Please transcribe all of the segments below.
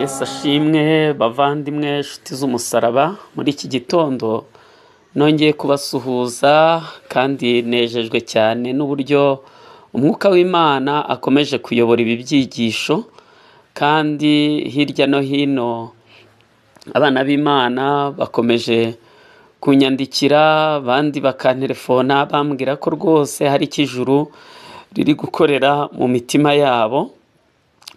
Yesu ashimwe bavandimwe nshuti z'umusaraba muri iki gitondo nongeye kubasuhuza kandi nejejwe cyane n'uburyo umwuka w'imana akomeje kuyobora ibi byigisho kandi hirya no hino abana b'imana bakomeje kunyandikira abandi bakanterefona bambwira ko rwose hari icyo ijuru riri gukorera mu mitima yabo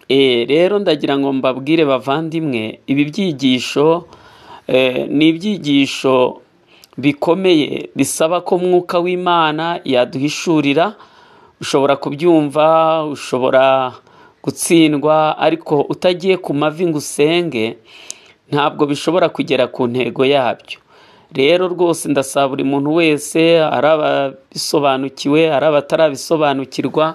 Eh, rero ndagira ngo mbabwire bavandimwe ibi byigisho eh, ni ibyigisho bikomeye bisaba ko mwuka w'imana yaduhishurira ushobora kubyumva ushobora gutsindwa ariko utagiye ku mavi ngo usenge ntabwo bishobora kugera ku ntego yabyo rero rwose ndasaba buri muntu wese ari ababisobanukiwe ari abatarabisobanukirwa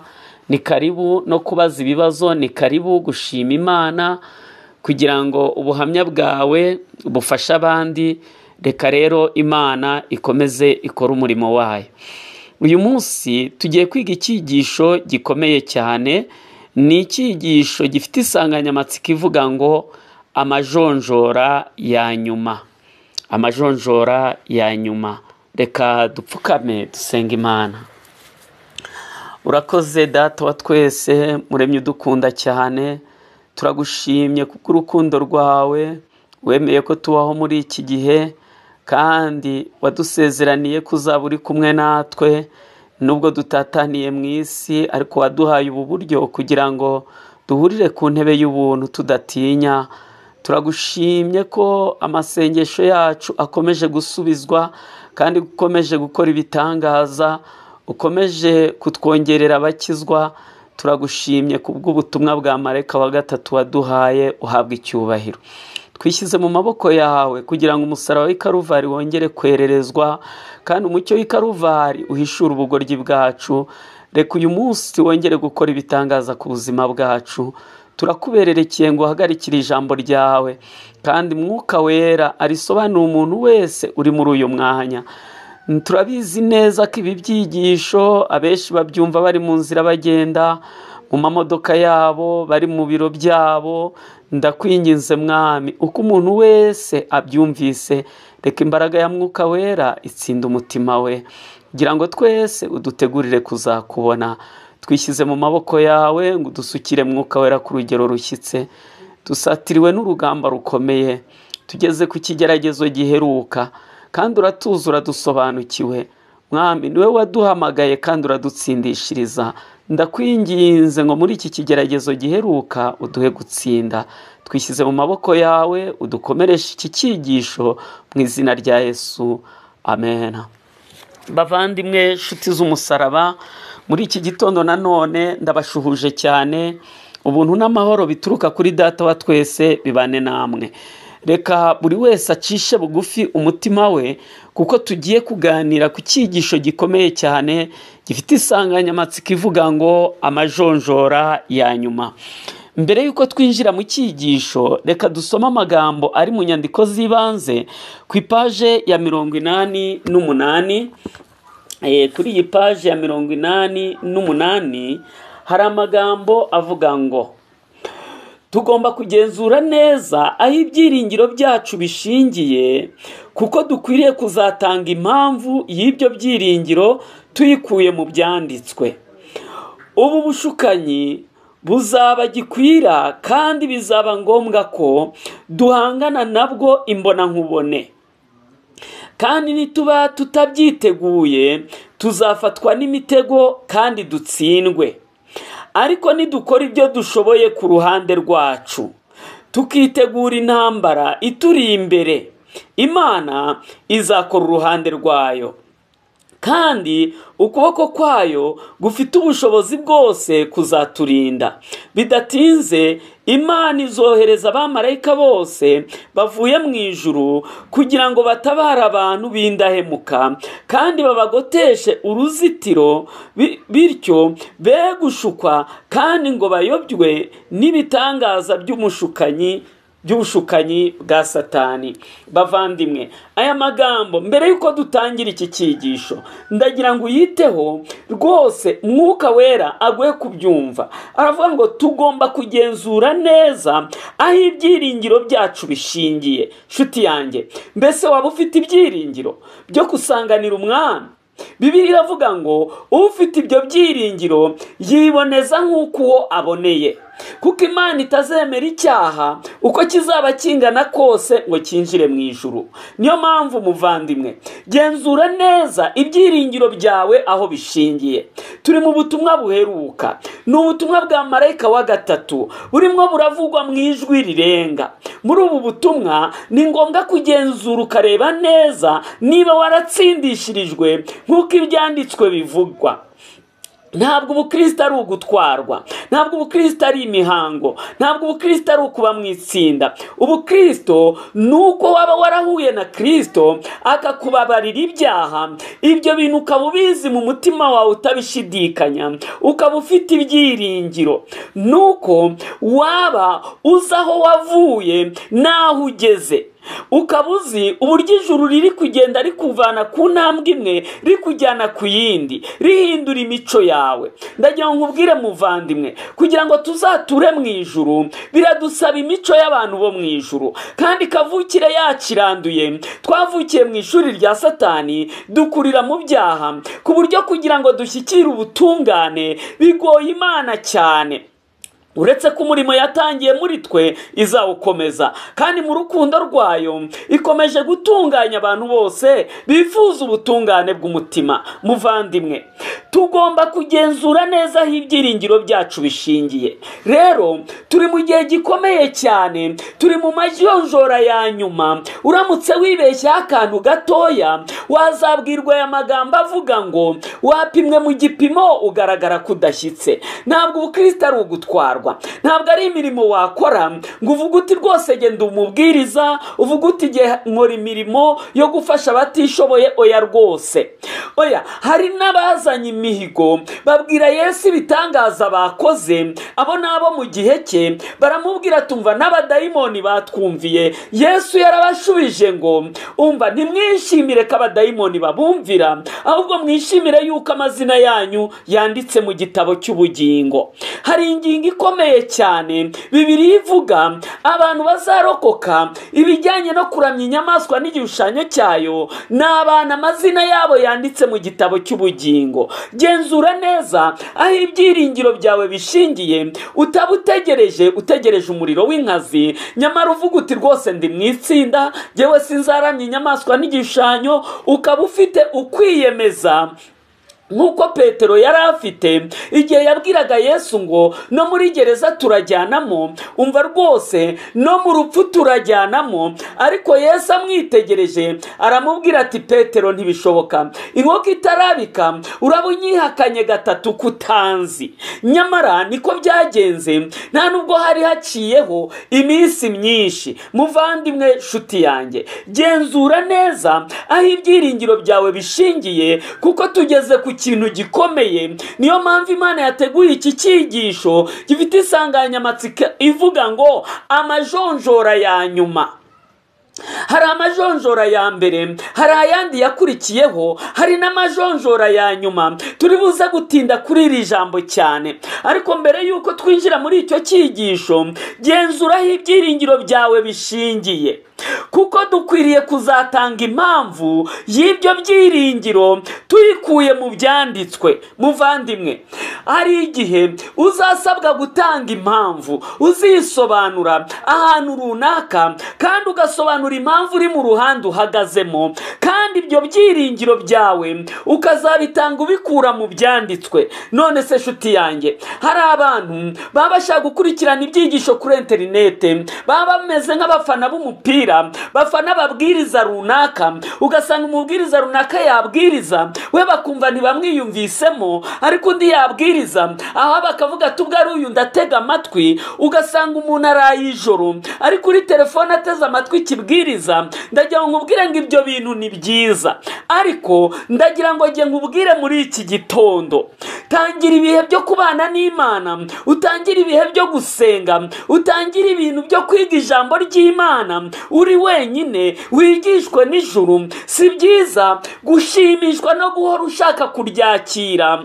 ni karibu no kubaza ibibazo ni karibu gushima imana kugira ngo ubuhamya bwawe bufashe abandi reka rero imana ikomeze ikore umurimo wayo uyu munsi tugiye kwiga icyigisho gikomeye cyane ni icyigisho gifite insanganyamatsiko ivuga ngo amajonjora ya nyuma amajonjora ya nyuma reka dupfukame dusenga imana urakoze data wa twese muremye udukunda cyane turagushimye kubw'urukundo rwawe wemeye ko tubaho muri iki gihe kandi wadusezeraniye ko uzaba uri kumwe natwe nubwo dutataniye mu isi ariko waduhaye ubu buryo kugira ngo duhurire ku ntebe y'ubuntu tudatinya turagushimye ko amasengesho yacu akomeje gusubizwa kandi ukomeje gukora ibitangaza ukomeje kutwongerera abakizwa turagushimye kubw'ubutumwa bwa marayika wa gatatu waduhaye uhabwa icyubahiro twishyize mu maboko yawe kugira ngo umusaraba w'ikaruvari wongere kwererezwa kandi umucyo w'ikaruvari uhishure ubugoryi bwacu reka uyu munsi wongere gukora ibitangaza ku buzima bwacu turakubererekeye ngo uhagarikire ijambo ryawe kandi mwuka wera arisobanura umuntu wese uri muri uyu mwanya turabizi neza ko ibi byigisho abenshi babyumva bari mu nzira bagenda mu mamodoka yabo bari mu biro byabo ndakwinginze mwami uko umuntu wese abyumvise reka imbaraga ya mwuka wera itsinda umutima we kugira ngo twese udutegurire kuzakubona twishyize mu maboko yawe ngo udusukire mwuka wera ku rugero rushyitse dusatiriwe n'urugamba rukomeye tugeze ku kigeragezo giheruka kandi uratuzi uradusobanukiwe mwami niwe waduhamagaye kandi uradutsindishiriza ndakwinginze ngo muri iki kigeragezo giheruka uduhe gutsinda twishyize mu maboko yawe udukomereshe iki cyigisho mu izina rya yesu amen bavandimwe nshuti z'umusaraba muri iki gitondo nanone ndabashuhuje cyane ubuntu n'amahoro bituruka kuri data wa twese bibane namwe reka buri wese acishe bugufi umutima we kuko tugiye kuganira ku cyigisho gikomeye cyane gifite insanganyamatsiko ivuga ngo amajonjora ya nyuma mbere y'uko twinjira mu cyigisho reka dusome amagambo ari mu nyandiko z'ibanze ku ipaje ya mirongo inani n'umunani kuri iyi paje ya mirongo inani n'umunani hari amagambo avuga ngo tugomba kugenzura neza aho ibyiringiro byacu bishingiye kuko dukwiriye kuzatanga impamvu y'ibyo byiringiro tuyikuye mu byanditswe ubu bushukanyi buzaba gikwira kandi bizaba ngombwa ko duhangana nabwo imbonankubone kandi nituba tutabyiteguye tuzafatwa n'imitego kandi dutsindwe ariko nidukora ibyo dushoboye ku ruhande rwacu tukitegura intambara ituri imbere imana izakora uruhande rwayo kandi ukuboko kwayo gufite ubushobozi bwose kuzaturinda bidatinze imana izohereza abamarayika bose bavuye mu ijuru kugira ngo batabare abantu b'indahemuka kandi babagoteshe uruzitiro bityo be gushukwa kandi ngo bayobywe n'ibitangaza by'umushukanyi by'ubushukanyi bwa satani bavandimwe aya magambo mbere y'uko dutangira iki cyigisho ndagira ngo uyiteho rwose mwuka wera aguhe kubyumva aravuga ngo tugomba kugenzura neza aho ibyiringiro byacu bishingiye nshuti yanjye mbese waba ufite ibyiringiro byo gusanganira umwami bibiri iravuga ngo ufite ibyo byiringiro yiboneza nk'uko uwo aboneye kuko imana itazemera icyaha uko kizaba kingana kose ngo cyinjire mu ijuru niyo mpamvu muvandimwe genzura neza ibyiringiro byawe aho bishingiye turi mu butumwa buheruka ni ubutumwa bwa marayika wa gatatu burimo buravugwa mu ijwi rirenga muri ubu butumwa ni ngombwa kugenzura ukareba neza niba waratsindishirijwe nk'uko ibyanditswe bivugwa ntabwo ubukristo ari ugutwarwa ntabwo ubukristo ari imihango ntabwo ubukristo ari ukuba mu itsinda ubukristo ni uko waba warahuye na kristo akakubabarira ibyaha ibyo bintu ukaba ubizi mu mutima wawe utabishidikanya ukaba ufite ibyiringiro ni uko waba uzi aho wavuye n'aho ugeze ukaba uzi uburyo ijuru riri kugenda rikuvana ku ntambwe imwe rikujyana ku yindi rihindura imico yawe ndagira ngo nkubwire muvandimwe kugira ngo tuzature mu ijuru biradusaba imico y'abantu bo mu ijuru kandi kavukire yaciranduye twavukiye mu ishuri rya satani dukurira mu byaha ku buryo kugira ngo dushyikire ubutungane bigoye imana cyane uretse ko umurimo yatangiye muri twe izawukomeza kandi mu rukundo rwayo ikomeje gutunganya abantu bose bifuza ubutungane bw'umutima muvandimwe tugomba kugenzura neza aho ibyiringiro byacu bishingiye rero turi mu gihe gikomeye cyane turi mu majonjora ya nyuma uramutse wibeshyeho akantu gatoya wazabwirwa aya magambo avuga ngo wapimwe mu gipimo ugaragara ko udashyitse ntabwo ubukristo ari ugutwarwa ntabwo ari imirimo wakora ngo uvuge uti rwose genda umubwiriza uvuge uti nkora imirimo yo gufasha abatishoboye oya rwose oya hari n'abazanye imihigo babwira yesu ibitangaza bakoze abo ni abo mu gihe cye baramubwira tumva n'abadayimoni batwumviye yesu yarabashubije ngo umva ntimwishimire ko abadayimoni babumvira ahubwo mwishimire yuko amazina yanyu yanditse mu gitabo cy'ubugingo hari ingingo ikomeye cyane bibiri ivuga abantu bazarokoka ibijyanye no kuramya inyamaswa n'igishushanyo cyayo ni abantu amazina yabo yanditse mu gitabo cy'ubugingo genzura neza aho ibyiringiro byawe bishingiye utaba utegereje utegereje umuriro w'inkazi nyamara uvuga uti rwose ndi mu itsinda ngewe sinzaramya inyamaswa n'igishushanyo ukaba ufite ukwiyemeza nk'uko petero yari afite igihe yabwiraga yesu ngo no muri gereza turajyanamo umva rwose no mu rupfu turajyanamo ariko yesu amwitegereje aramubwira ati petero ntibishoboka inkoko itarabika uraba unyihakanye gatatu kutanzi nyamara niko byagenze nta nubwo hari haciyeho iminsi myinshi muvandimwe nshuti yanjye genzura neza aho ibyiringiro byawe bishingiye kuko tugeze ku kintu gikomeye niyo mpamvu imana yateguye iki cyigisho gifite insanganyamatsiko ivuga ngo amajonjora ya nyuma hari amajonjora ya mbere hari ayandi yakurikiyeho hari n'amajonjora ya nyuma turi buze gutinda kuri iri jambo cyane ariko mbere y'uko twinjira muri icyo cyigisho genzuraho ibyiringiro byawe bishingiye kuko dukwiriye kuzatanga impamvu y'ibyo byiringiro tuyikuye mu byanditswe muvandimwe hari igihe uzasabwa gutanga impamvu uzisobanura ahantu runaka kandi ugasobanura impamvu uri mu ruhande uhagazemo kandi ibyo byiringiro byawe ukazabitanga ubikura mu byanditswe none se nshuti yanjye hari abantu baba bashaka gukurikirana ibyigisho kuri interinete baba bameze nk'abafana b'umupira umupira bafana ababwiriza runaka ugasanga umubwiriza runaka yabwiriza we bakumva ntibamwiyumvisemo ariko undi yabwiriza aha bakavuga ati ubwo ari uyu ndatega amatwi ugasanga umuntu araye ijoro ari kuri telefone ateze amatwi ikibwiriza ndagira ngo nkubwire ngo ibyo bintu ni byiza ariko ndagira ngo njye nkubwire muri iki gitondo tangira ibihe byo kubana n'imana utangire ibihe byo gusenga utangire ibintu byo kwiga ijambo ry'imana uri wenyine wigishwe n'ijuru si byiza gushimishwa no guhora ushaka kuryakira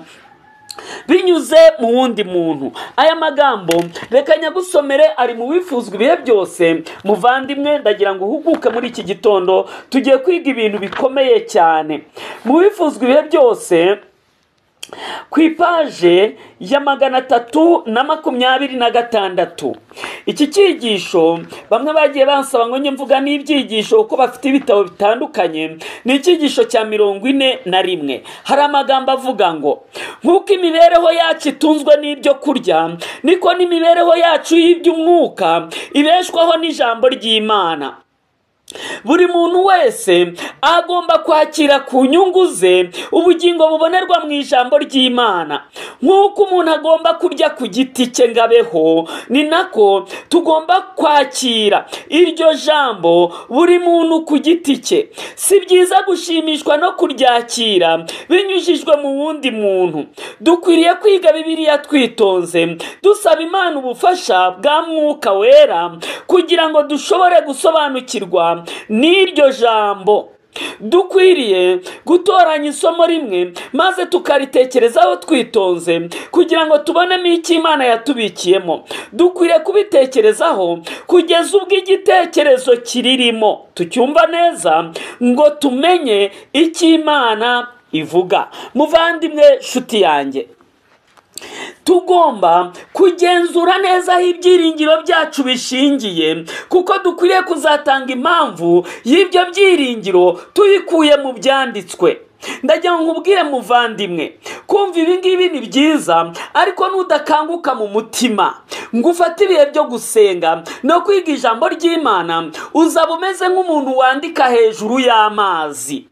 binyuze mu wundi muntu aya magambo reka nyagusomere ari mu wifuzwa ibihe byose muvandimwe ndagira ngo uhuguke muri iki gitondo tugiye kwiga ibintu bikomeye cyane mu wifuzwa ibihe byose ku ipaje ya magana atatu na makumyabiri na gatandatu iki cyigisho bamwe bagiye bansaba ngo njye mvuga n'ibyigisho kuko bafite ibitabo bitandukanye ni icyigisho cya mirongo ine na rimwe hari amagambo avuga ngo nk'uko imibereho yacu itunzwe n'ibyo kurya niko n'imibereho yacu y'iby'umwuka ibeshwaho n'ijambo ry'imana buri muntu wese agomba kwakira ku nyungu ze ubugingo bubonerwa mu ijambo ry'imana nk'uko umuntu agomba kurya ku giti cye ngo abeho ni nako tugomba kwakira iryo jambo buri muntu ku giti cye si byiza gushimishwa no kuryakira binyujijwe mu wundi muntu dukwiriye kwiga bibiriya twitonze dusaba imana ubufasha bwa mwuka wera kugira ngo dushobore gusobanukirwa n'iryo jambo dukwiriye gutoranya isomo rimwe maze tukaritekerezaho twitonze kugira ngo tubonemo icyo imana yatubikiyemo dukwiriye kubitekerezaho kugeza ubwo igitekerezo kiririmo tucyumva neza ngo tumenye icyo imana ivuga muvandimwe nshuti yanjye tugomba kugenzura neza aho ibyiringiro byacu bishingiye kuko dukwiriye kuzatanga impamvu y'ibyo byiringiro tuyikuye mu byanditswe ndagira ngo nkubwire muvandimwe kumva ibi ngibi ni byiza ariko nudakanguka mu mutima ngo ufate ibihe byo gusenga no kwiga ijambo ry'imana uzaba umeze nk'umuntu wandika hejuru y'amazi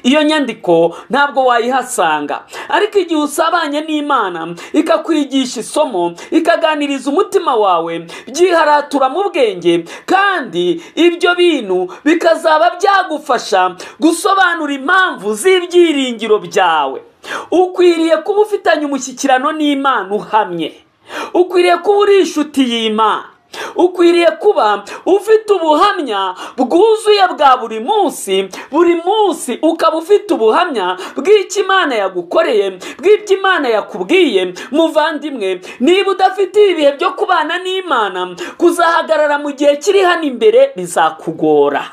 iyo nyandiko ntabwo wayihasanga ariko igihe usabanye n'imana ikakwigisha isomo ikaganiriza umutima wawe byiharatura mu bwenge kandi ibyo bintu bikazaba byagufasha gusobanura impamvu z'ibyiringiro byawe ukwiriye kuba ufitanye umushyikirano n'imana uhamye ukwiriye kuba uri inshuti y'imana ukwiriye kuba ufite ubuhamya bwuzuye bwa buri munsi buri munsi ukaba ufite ubuhamya bw'icyo imana yagukoreye bw'ibyo imana yakubwiye muvandimwe niba udafite ibihe byo kubana n'imana kuzahagarara mu gihe kiri hano imbere bizakugora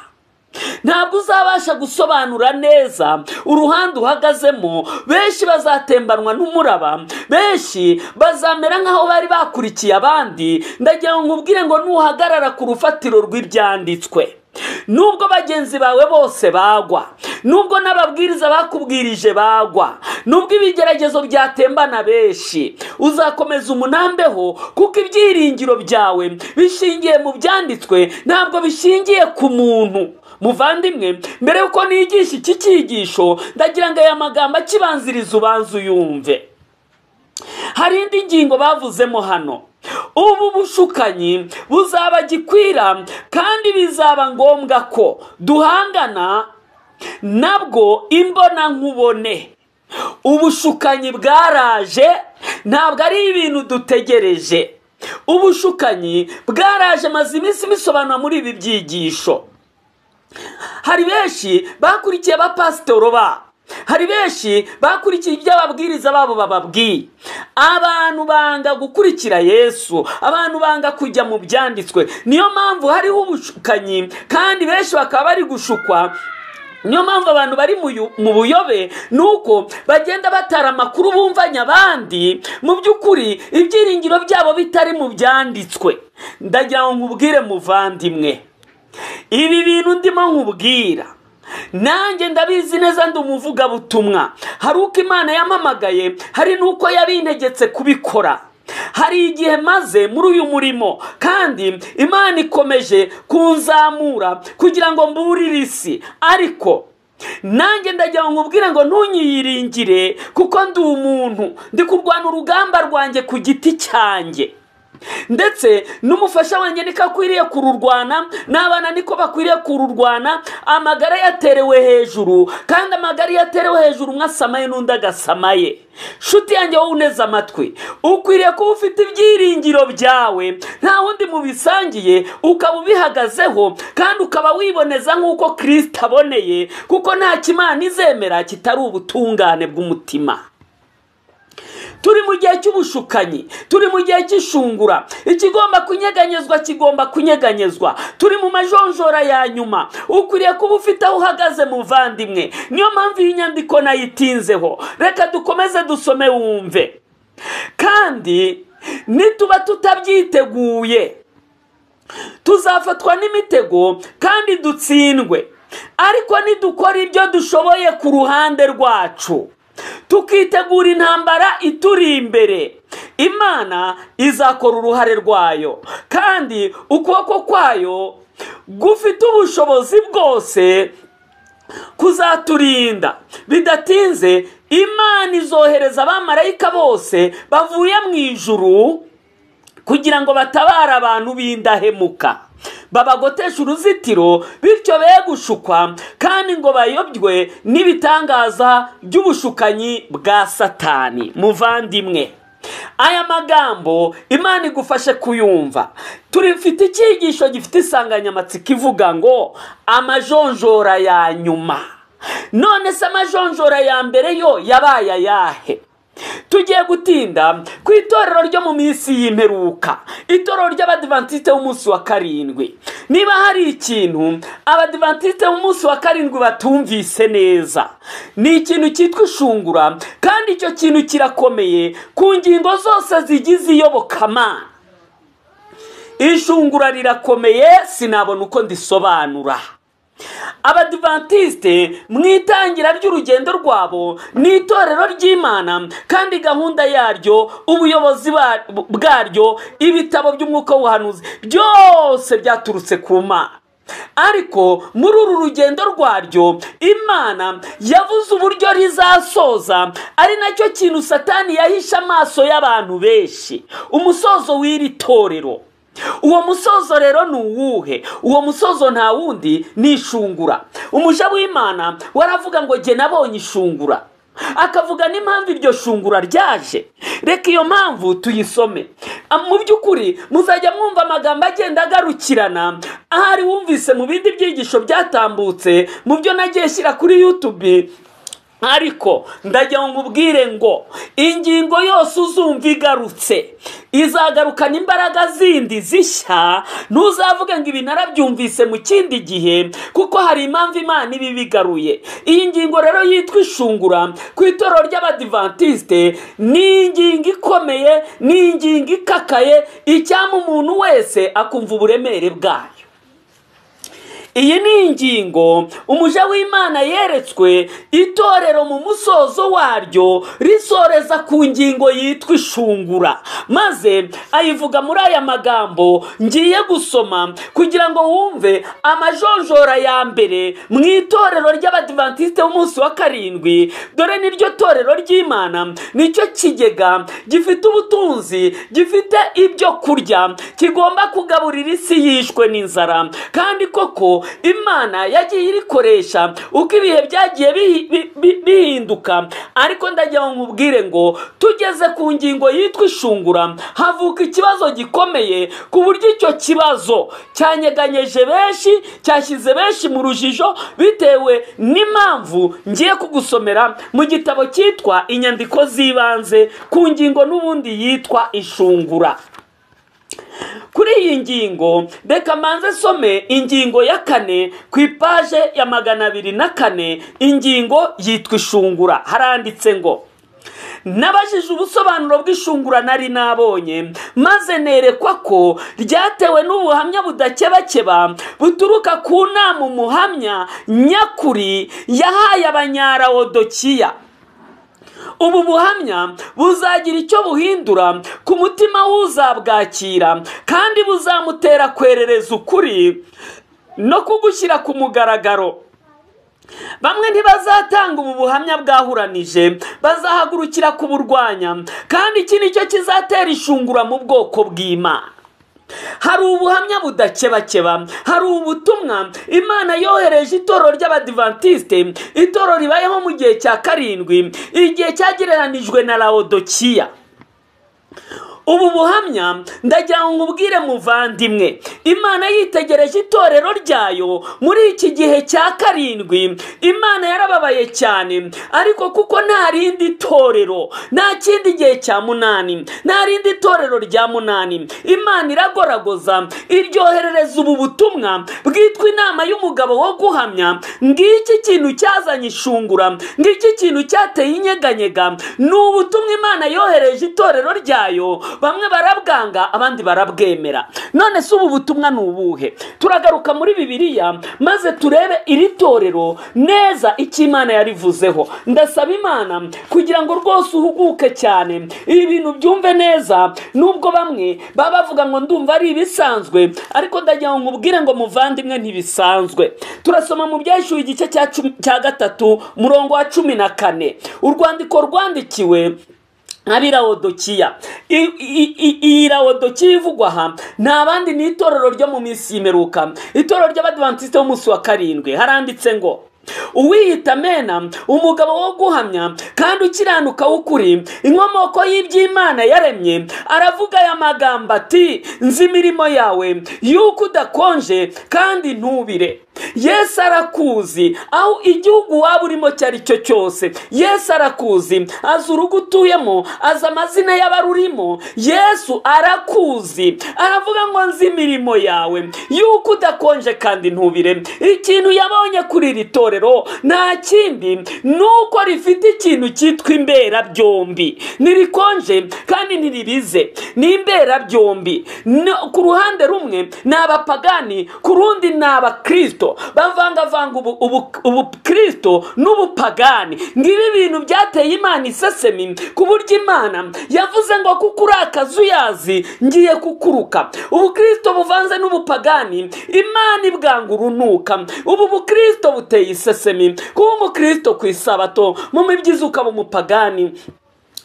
ntabwo uzabasha gusobanura neza uruhande uhagazemo benshi bazatembanwa n'umuraba benshi bazamera nk'aho bari bakurikiye abandi ndagira ngo nkubwire ngo nuhagarara ku rufatiro rw'ibyanditswe nubwo bagenzi bawe bose bagwa nubwo n'ababwiriza bakubwirije bagwa nubwo ibigeragezo byatembana benshi uzakomeza umunambeho kuko ibyiringiro byawe bishingiye mu byanditswe ntabwo bishingiye ku muntu muvandimwe mbere y'uko nigisha iki cyigisho ndagira ngo aya magambo akibanziriza ubanze uyumve hari indi ngingo bavuzemo hano ubu bushukanyi buzaba gikwira kandi bizaba ngombwa ko duhangana nabwo imbonankubone ubushukanyi bwaraje ntabwo ari ibintu dutegereje ubushukanyi bwaraje maze iminsi bisobanura muri ibi byigisho hari benshi bakurikiye abapasitoro babo hari benshi bakurikiye ibyo ababwiriza babo bababwiye abantu banga gukurikira yesu abantu banga kujya mu byanditswe niyo mpamvu hariho ubushukanyi kandi benshi bakaba bari gushukwa niyo mpamvu abantu bari mu buyobe ni uko bagenda batara amakuru bumvanya abandi mu by'ukuri ibyiringiro byabo bitari mu byanditswe ndagira ngo nkubwire muvandimwe ibi bintu ndimo nkubwira nanjye ndabizi neza ndi umuvugabutumwa hari uko imana yamamagaye hari n'uko yabintegetse kubikora hari igihe maze muri uyu murimo kandi imana ikomeje kunzamura kugira ngo mburire isi ariko nanjye ndagira ngo nkubwire ngo ntunyiyiringire kuko ndi umuntu ndi kurwana urugamba rwanjye ku giti cyanjye ndetse n'umufasha wanjye niko akwiriye kururwana n'abana niko bakwiriye kururwana amagara yaterewe hejuru kandi amagara iyo aterewe hejuru umwe asamaye n'undi agasamaye nshuti yanjye wowe uneze amatwi ukwiriye kuba ufite ibyiringiro byawe nta wundi mubisangiye ukaba ubihagazeho kandi ukaba wiboneza nk'uko kirisita aboneye kuko nta kimana izemera kitari ubutungane bw'umutima turi mu gihe cy'ubushukanyi turi mu gihe cy'ishungura ikigomba kunyeganyezwa kigomba kunyeganyezwa turi mu majonjora ya nyuma ukwiriye kuba ufite aho uhagaze muvandimwe niyo mpamvu iyi nyandiko nayitinzeho reka dukomeze dusome wumve kandi nituba tutabyiteguye tuzafatwa n'imitego kandi dutsindwe ariko nidukora ibyo dushoboye ku ruhande rwacu tukitegura intambara ituri imbere imana izakora uruhare rwayo kandi ukuboko kwayo gufite ubushobozi bwose kuzaturinda bidatinze imana izohereza abamarayika bose bavuye mu ijuru kugira ngo batabare abantu b'indahemuka babagotesha uruzitiro bityo be gushukwa kandi ngo bayobywe n'ibitangaza by'ubushukanyi bwa satani muvandimwe aya magambo imana igufashe kuyumva turifite icyigisho gifite insanganyamatsiko ivuga ngo amajonjora ya nyuma none se amajonjora ya mbere yo yabaye ayahe tugiye gutinda ku itorero ryo mu minsi y'imperuka itorero ry'abadivantisite b'umunsi wa karindwi niba hari ikintu abadivantisite b'umunsi wa karindwi batumvise neza ni ikintu cyitwa ishungura kandi icyo kintu kirakomeye ku ngingo zose zigize iyobokamana ishungura rirakomeye sinabona uko ndisobanura abadivantisite mu itangira ry'urugendo rwabo ni itorero ry'imana kandi gahunda yaryo ubuyobozi bwaryo ibitabo by'umwuka w'ubuhanuzi byose byaturutse ku mana ariko muri uru rugendo rwaryo imana yavuze uburyo rizasoza ari nacyo kintu satani yahishe amaso y'abantu benshi umusozo w'iri torero uwo musozo rero ni uwuhe uwo musozo nta wundi ni ishungura umuja w'imana waravuga ngo jye nabonye ishungura akavuga n'impamvu iryo shungura ryaje reka iyo mpamvu tuyisome mu by'ukuri muzajya mwumva amagambo agenda agarukirana ahari wumvise mu bindi byigisho byatambutse mu byo nagiye shyira kuri yutubi ariko ndagira ngo ubwire ngo ingingo yose uzumva igarutse izagarukana imbaraga zindi zishya ntuzavuge ngo ibi narabyumvise mu kindi gihe kuko hari impamvu imana iba ibigaruye iyi ngingo rero yitwa ishungura ku itorero ry'abadivantisite ni ingingo ikomeye ni ingingo ikakaye icyama umuntu wese akumva uburemere bwayo iyi ni ingingo umuja w'imana yeretswe itorero mu musozo waryo risoreza ku ngingo yitwa ishungura maze ayivuga muri aya magambo ngiye gusoma kugira ngo wumve amajonjora ya mbere mu itorero ry'abadivantisite b'umunsi wa karindwi dore niryo torero ry'imana nicyo kigega gifite ubutunzi gifite ibyo kurya kigomba kugaburira isi yishwe n'inzara kandi koko imana yagiye irikoresha uko ibihe byagiye bihinduka ariko ndagira ngo nkubwire ngo tugeze ku ngingo yitwa ishungura havuka ikibazo gikomeye ku buryo icyo kibazo cyanyeganyeje benshi cyashyize benshi mu rujijo bitewe n'impamvu ngiye kugusomera mu gitabo cyitwa inyandiko z'ibanze ku ngingo n'ubundi yitwa ishungura kuri iyi ngingo reka mbanze some ingingo ya kane ku ipaje ya magana abiri na kane ingingo yitwa ishungura haranditse ngo nabajije ubusobanuro bw'ishungura nari nabonye maze nerekwa ko ryatewe n'ubuhamya budakebakeba buturuka ku nama umuhamya nyakuri yahaye abanyarawodokiya ubu buhamya buzagira icyo buhindura ku mutima w'uzabwakira kandi buzamutera kwerereza ukuri no kugushyira ku mugaragaro bamwe ntibazatanga ubu buhamya bwahuranije bazahagurukira kuburwanya kandi iki ni cyo kizatera ishungura mu bwoko bw'imana hari ubuhamya budakebakeba hari ubutumwa imana yohereje itorero ry'abadivantisite itorero ribayeho mu gihe cya karindwi igihe cyagereranijwe na lawodokiya ubu buhamya ndagira ngo ubwire muvandimwe imana yitegereje itorero ryayo muri iki gihe cya karindwi imana yarababaye cyane ariko kuko nta rindi torero nta kindi gihe cya munani nta rindi torero rya munani imana iragoragoza iryoherereza ubu butumwa bwitwa inama y'umugabo wo guhamya ngiki kintu cyazanye ishungura ngiki kintu cyateye inyeganyega ni ubutumwa imana yohereje itorero ryayo bamwe barabwanga abandi barabwemera none se ubu butumwa ni ubuhe turagaruka muri bibiliya maze turebe iri torero neza icyo imana yarivuzeho ndasaba imana kugira ngo rwose uhuguke cyane ibi bintu byumve neza nubwo bamwe baba bavuga ngo ndumva ari ibisanzwe ariko ndagira ngo nkubwire ngo muvandimwe ntibisanzwe turasoma mu byashyuye igice cya cumi- cya gatatu murongo wa cumi na kane urwandiko rwandikiwe abirawodokiya iyi rawodokiya ivugwa aha nta bandi ni itorero ryo mu minsi y'imperuka itorero ry'abadivantisite b'umunsi wa karindwi haranditse ngo uwiyita mena umugabo wo guhamya kandi ukiranuka w'ukuri inkomoko y'iby'imana yaremye aravuga aya magambo ati nzi imirimo yawe yuko udakonje kandi ntubire yesu arakuzi aho igihugu waba urimo icyo ari cyo cyose yesu arakuzi azi urugo utuyemo azi amazina y'abarurimo yesu arakuzi aravuga ngo nzi imirimo yawe yuko udakonje kandi ntubire ikintu yabonye kuri iri torero nta kindi ni uko rifite ikintu cyitwa imberabyombi ntirikonje kandi ntiribize ni imberabyombi No- ku ruhande rumwe ni abapagani ku rundi ni abakristo bavangavanga ubu- ubu- ubukristo n'ubupagani ngibi ibintu byateye imana isesemi ku buryo imana yavuze ngo kuko uri akazuyazi ngiye kukuruka ubukristo buvanze n'ubupagani imana ibwanga urunuka ubu bukristo buteye isesemi kuba umukristo ku isabato mu mibyizi ukaba umupagani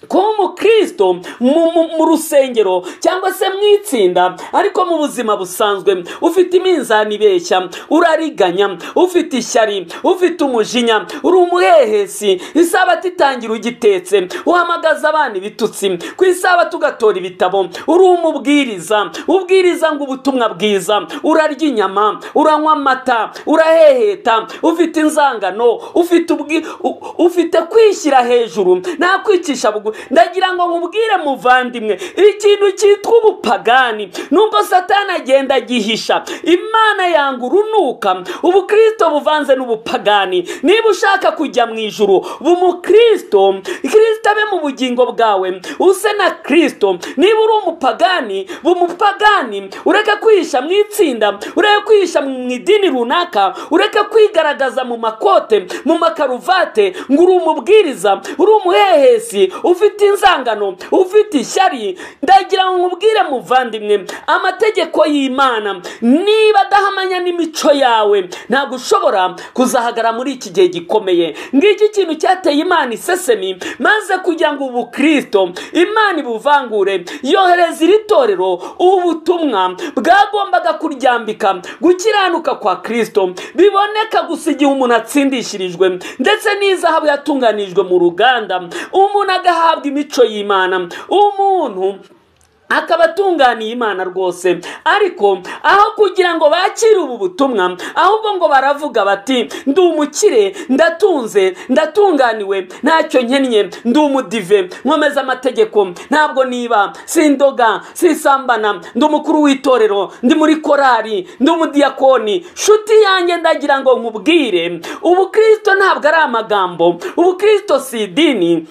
kuba umukristo mu, mu, mu rusengero cyangwa se mu itsinda ariko mu buzima busanzwe ufite iminzani ibeshya urariganya ufite ishyari ufite umujinya uri umuhehesi isabato itangira ugitetse uhamagaza abana ibitutsi ku isabato ugatora ibitabo uri umubwiriza ubwiriza ngo ubutumwa bwiza urarya inyama uranywa amata uraheheta ufite inzangano ufite ubwi, u- ufite kwishyira hejuru nta kwicisha bugu ndagira ngo nkubwire muvandimwe ikintu cyitwa ubupagani nubwo satani agenda agihisha imana yanga urunuka ubukristo buvanze n'ubupagani niba ushaka kujya mu ijuru ba umukristo kristo abe mu bugingo bwawe use na kristo niba uri umupagani ba umupagani ureke kwihisha mu itsinda ureke kwihisha mu idini runaka ureke kwigaragaza mu makote mu makaruvate ngo uri umubwiriza uri umuhehesi ufite inzangano ufite ishyari ndagira ngo nkubwire muvandimwe amategeko y'imana niba adahamanya n'imico yawe ntabwo ushobora kuzahagara muri iki gihe gikomeye ngiki ikintu cyateye imana isesemi maze kugira ngo ubukristo imana ibuvangure yohereza iri torero ubutumwa bwagombaga kuryambika gukiranuka kwa kristo biboneka gusa igihe umuntu atsindishirijwe ndetse n'izahabu yatunganijwe mu ruganda umuntu agahabwa imico y'imana umuntu akaba atunganiye imana rwose ariko aho kugira ngo bakire ubu butumwa ahubwo ngo baravuga bati ndi umukire ndatunze ndatunganiwe ntacyo nkennye ndi umudive nkomeza amategeko ntabwo niba sindoga sisambana ndi umukuru w'itorero ndi muri korari ndi umudiyakoni shuti yanjye ndagira ngo nkubwire ubukristo ntabwo ari amagambo ubukristo si idini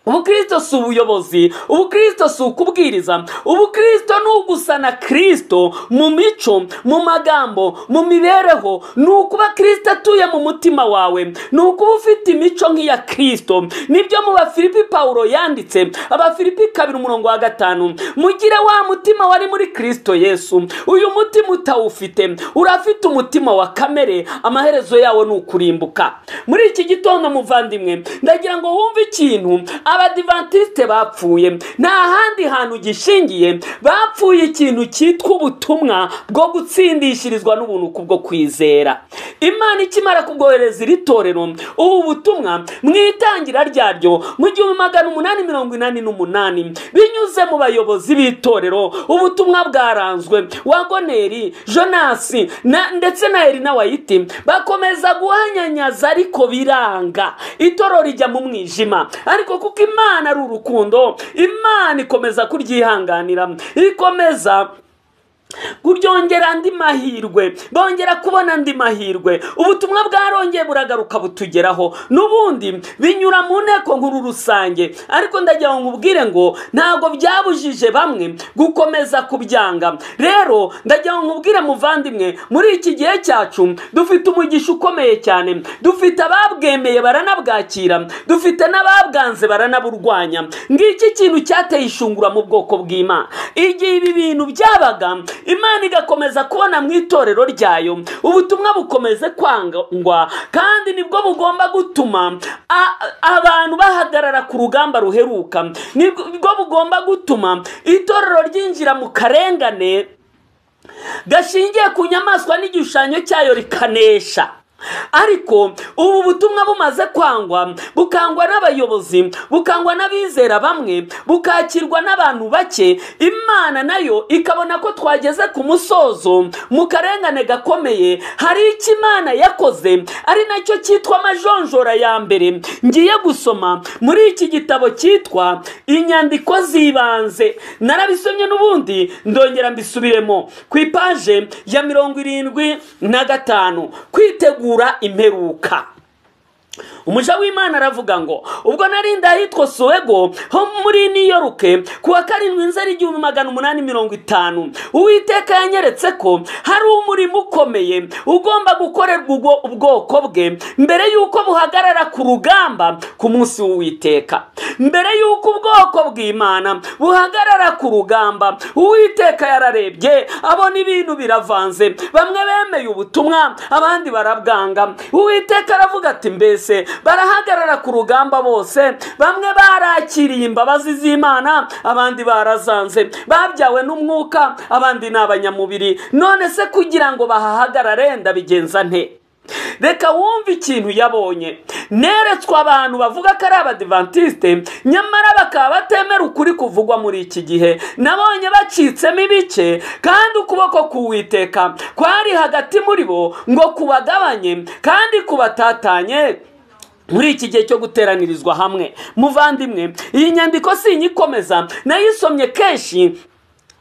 ubukristo si ubuyobozi ubukristo si ukubwiriza ubukristo ni ugusana kristo mu mico mu magambo mu mibereho ni ukuba kristo atuye mu mutima wawe ni ukuba ufite imico nk'iya kristo nibyo mu bafilipi pawulo yanditse abafilipi kabiri umurongo wa gatanu mugire wa mutima wari muri kristo yesu uyu mutima utawufite urafite umutima wa kamere amaherezo yawo ni ukurimbuka muri iki gitondo muvandimwe ndagira ngo wumve ikintu abadivantisite bapfuye nta handi hantu gishingiye bapfuye ikintu cyitwa ubutumwa bwo gutsindishirizwa n'ubuntu kubwo kwizera imana ikimara kubwohereza iri torero ubu butumwa mu itangira ryaryo mu gihumbi magana umunani mirongo inani n'umunani binyuze mu bayobozi b'itorero ubutumwa bwaranzwe wagoneri jonasi na- ndetse na erina wayiti bakomeza guhanyanyaza ariko biranga itoro rijya mu mwijima ariko kuko imana ari urukundo imana ikomeza kuryihanganira ikomeza kuryongera andi mahirwe bongera kubona andi mahirwe ubutumwa bwarongeye buragaruka butugeraho n'ubundi binyura mu nteko nkuru rusange ariko ndagira ngo nkubwire ngo ntabwo byabujije bamwe gukomeza kubyanga rero ndagira ngo nkubwire muvandimwe muri iki gihe cyacu dufite umugisha ukomeye cyane dufite ababwemeye baranabwakira dufite n'ababwanze baranaburwanya ngiki ikintu cyateye ishungura mu bwoko bw'imana igihe ibi bintu byabaga imana igakomeza kubona mu itorero ryayo ubutumwa bukomeze kwangwa kandi nibwo bugomba gutuma a- abantu bahagarara ku rugamba ruheruka nibwo bugomba gutuma itorero ryinjira mu karengane gashingiye ku nyamaswa n'igishushanyo cyayo rikanesha ariko ubu butumwa bumaze kwangwa bukangwa n'abayobozi bukangwa n'abizera bamwe bukakirwa n'abantu bake imana nayo ikabona ko twageze ku musozo mu karengane gakomeye hari icyo imana yakoze ari nacyo cyitwa amajonjora ya mbere ngiye gusoma muri iki gitabo cyitwa inyandiko z'ibanze narabisomye n'ubundi ndongera mbisubiremo ku ipaje ya mirongo irindwi na gatanu kwitegura imperuka umuja w'imana aravuga ngo ubwo narinda ahitwa suwego ho muri niyoruke ku wa karindwi nzeri igihumbi magana umunani mirongo itanu uwiteka yanyeretse ko hari umurimo ukomeye ugomba gukorerwa ubwo- ubwoko bwe mbere y'uko buhagarara ku rugamba ku munsi w'uwiteka mbere y'uko ubwoko bw'imana buhagarara ku rugamba uwiteka yararebye abona ibintu biravanze bamwe bemeye ubutumwa abandi barabwanga uwiteka aravuga ati mbese barahagarara ku rugamba bose bamwe barakiriye imbabazi z'imana abandi barazanze babyawe n'umwuka abandi ni abanyamubiri none se kugira ngo bahahagarare ndabigenza nte reka wumve ikintu yabonye neretswe abantu bavuga ko ari abadivantisite nyamara bakaba batemera ukuri kuvugwa muri iki gihe nabonye bacitsemo ibice kandi ukuboko k'uwiteka kwari hagati muri bo ngo kubagabanye kandi kubatatanye muri iki gihe cyo guteranirizwa hamwe muvandimwe iyi nyandiko si inyikomeza nayisomye kenshi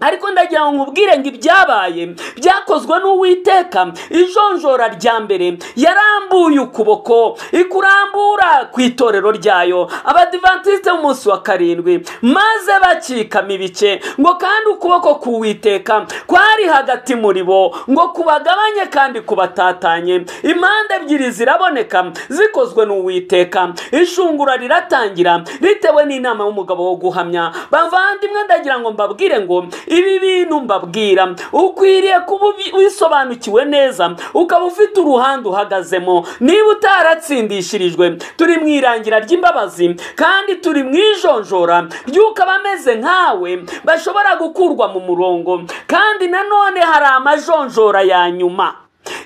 ariko ndagira ngo nkubwire ngo ibyabaye byakozwe n'uwiteka ijonjora rya mbere yarambuye ukuboko ikurambura ku itorero ryayo abadivantisite b'umunsi wa karindwi maze bakikama ibice ngo kandi ukuboko k'uwiteka kwari hagati muri bo ngo kubagabanye kandi kubatatanye impande ebyiri ziraboneka zikozwe n'uwiteka ishungura riratangira bitewe n'inama y'umugabo wo guhamya bavandimwe ndagira ngo mbabwire ngo ibi bintu mbabwira ukwiriye kuba ubi- wisobanukiwe neza ukaba ufite uruhande uhagazemo niba utaratsindishirijwe turi mu irangira ry'imbabazi kandi turi mu ijonjora ry'uko abameze nkawe bashobora gukurwa mu murongo kandi nanone hari amajonjora ya nyuma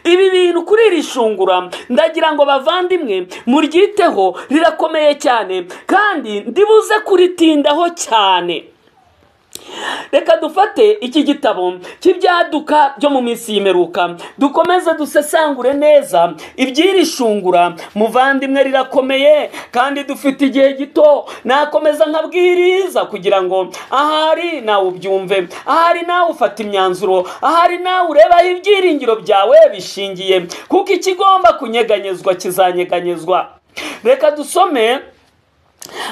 ibi bintu kuri iri shungura ndagira ngo bavandimwe muryiteho rirakomeye cyane kandi ndibuze kuritindaho cyane reka dufate iki gitabo cy'ibyaduka byo mu minsi y'imeruka dukomeze dusesangure neza iby'iri shungura muvandimwe rirakomeye kandi dufite igihe gito nakomeza nkabwiriza kugira ngo ahari nawe ubyumve ahari nawe ufata imyanzuro ahari nawe ureba aho ibyiringiro byawe bishingiye kuko ikigomba kunyeganyezwa kizanyeganyezwa reka dusome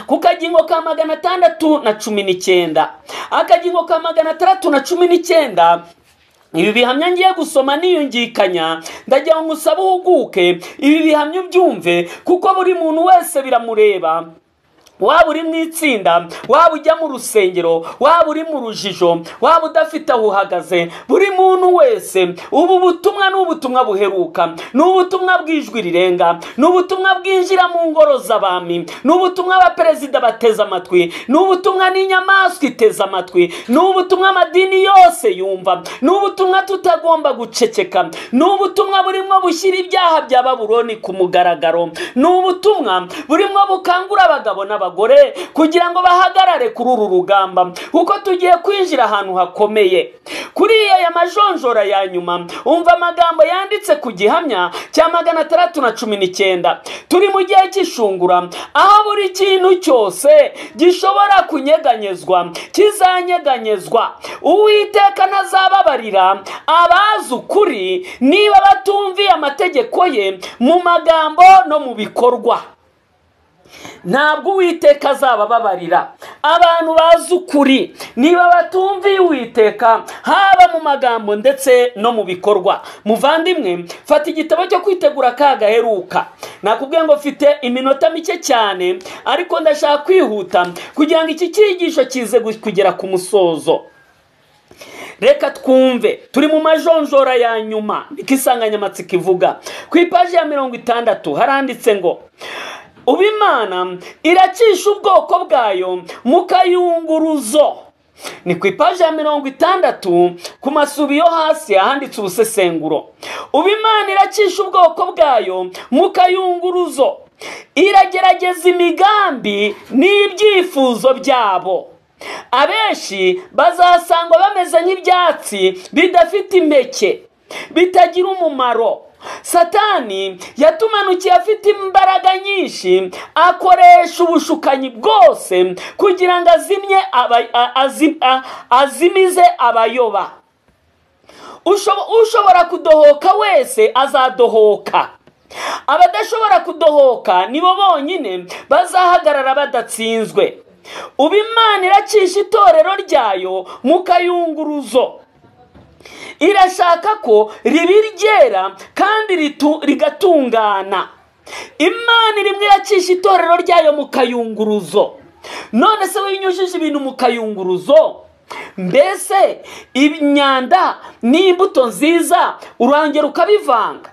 ku kagingo ka magana atandatu na cumi n'icyenda akagingo ka magana atandatu na cumi n'icyenda ibi bihamya ngiye gusoma niyungikanya ndagira ngo usabe uhuguke ibi bihamya ubyumve kuko buri muntu wese biramureba waba uri mu itsinda waba ujya mu rusengero waba uri mu rujijo waba udafite aho uhagaze buri muntu wese ubu butumwa ni ubutumwa buheruka ni ubutumwa bw'ijwi rirenga ni ubutumwa bwinjira mu ngoro z'abami ni ubutumwa abaperezida bateze amatwi ni ubutumwa n'inyamaswa iteze amatwi ni ubutumwa amadini yose yumva ni ubutumwa tutagomba guceceka ni ubutumwa burimo bushyira ibyaha bya baburoni ku mugaragaro ni ubutumwa burimo bukangura abagabo n'abagore abagore kugira ngo bahagarare kuri uru rugamba kuko tugiye kwinjira ahantu hakomeye kuri aya majonjora ya nyuma umva amagambo yanditse ku gihamya cya magana atandatu na cumi n'icyenda turi mu gihe cy'ishungura aho buri kintu cyose gishobora kunyeganyezwa kizanyeganyezwa uwiteka ntazababarira abazi ukuri niba batumviye amategeko ye mu magambo no mu bikorwa ntabwo uwiteka azabababarira abantu bazi ukuri niba batumviye uwiteka haba mu magambo ndetse no mu bikorwa muvandimwe fata igitabo cyo kwitegura ka gaheruka nakubwiye ngo mfite iminota mike cyane ariko ndashaka kwihuta kugira ngo iki cyigisho kize kugera ku musozo reka twumve turi mu majonjora ya nyuma niko insanganyamatsiko ivuga ku ipaji ya mirongo itandatu haranditse ngo ubu imana iracisha ubwoko bwayo mu kayunguruzo ni ku ipaji ya mirongo itandatu ku masubi yo hasi ahanditse ubusesenguro ubu imana iracisha ubwoko bwayo mu kayunguruzo iragerageza imigambi n'ibyifuzo byabo abenshi bazasangwa bameze nk'ibyatsi bidafite impeke bitagira umumaro satani yatumanukiye afite imbaraga nyinshi akoresha ubushukanyi bwose kugira ngo azimye aba, azim, azimize abayoba ushobora kudohoka wese azadohoka abadashobora kudohoka nibo bonyine bazahagarara badatsinzwe ubu imana iracisha itorero ryayo mu kayunguruzo irashaka ko ribi ryera kandi rigatungana imana rimwe iracisha itorero ryayo mu kayunguruzo none se winyujije ibintu mu kayunguruzo mbese imyanda n'imbuto nziza urangera ukabivanga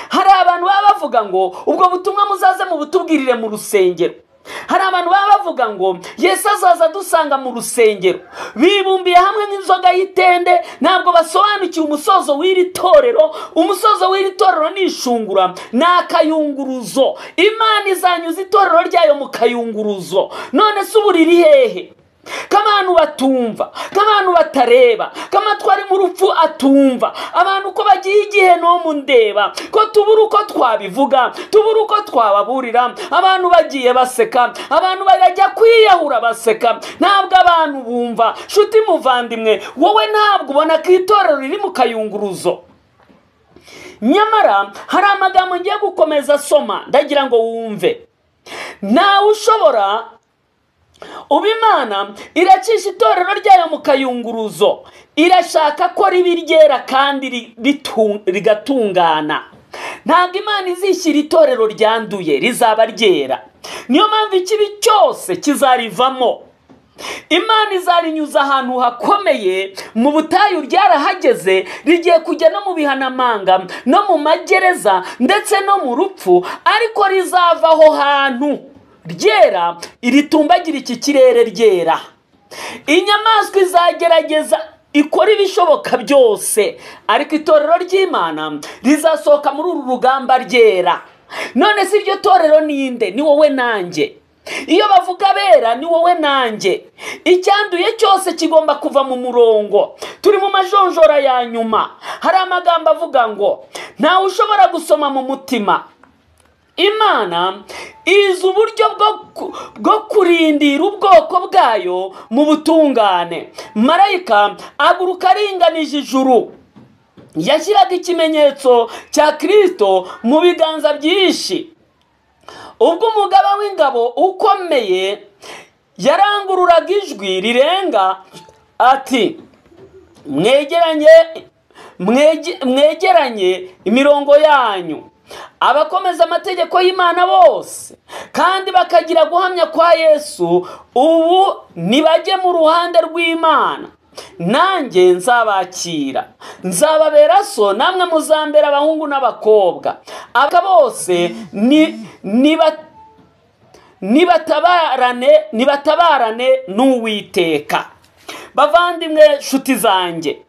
hari abantu baba bavuga ngo ubwo butumwa muzaze mu butubwirire mu rusengero hari abantu baba bavuga ngo yesu azaza dusanga mu rusengero bibumbiye hamwe nk'inzoga y'itende ntabwo basobanukiwe umusozo w'iri torero umusozo w'iri torero ni ishungura ni akayunguruzo imana izanyuza itorero ryayo mu kayunguruzo none se ubu riri hehe k'abantu batumva k'abantu batareba k'amatwari mu rupfu atumva abantu uko bagiye igihe no ndeba ko tubura uko twabivuga tubura uko twababurira abantu bagiye baseka abantu barajya kwiyahura baseka ntabwo abantu bumva shuti muvandimwe wowe ntabwo ubona ko itorero riri mu kayunguruzo nyamara hari amagambo ngiye gukomeza asoma ndagira ngo wumve ntawe ushobora ubu imana iracisha itorero ryayo mu kayunguruzo irashaka ko ribi ryera kandi rigatungana ntabwo imana izishyira itorero ryanduye rizaba ryera niyo mpamvu ikibi cyose kizarivamo imana izarinyuza ahantu hakomeye mu butayu ryarahageze rigiye kujya no mu bihanamanga no mu magereza ndetse no mu rupfu ariko rizava aho hantu ryera iritumbagira iki kirere ryera inyamaswa izagerageza ikora ibishoboka byose ariko itorero ry'imana rizasohoka muri uru rugamba ryera none si iryo torero ninde ni wowe nanjye iyo bavuga abera ni wowe nanjye icyanduye cyose kigomba kuva mu murongo turi mu majonjora ya nyuma hari amagambo avuga ngo ntawe ushobora gusoma mu mutima imana izi uburyo bwo kurindira ubwoko bwayo mu butungane marayika aguruka aringanije ijuru yashyiraga ikimenyetso cya kirisito mu biganza byinshi ubwo umugaba w'ingabo ukomeye yarangururaga ijwi rirenga ati mwegeranye mwege- mwegeranye imirongo yanyu abakomeza amategeko y'imana bose kandi bakagira guhamya kwa yesu ubu nibajye mu ruhande rw'imana nanjye nzabakira nzababera so namwe muzambera abahungu n'abakobwa aba bose ni niba nibatabarane nibatabarane n'uwiteka bavandimwe nshuti zanjye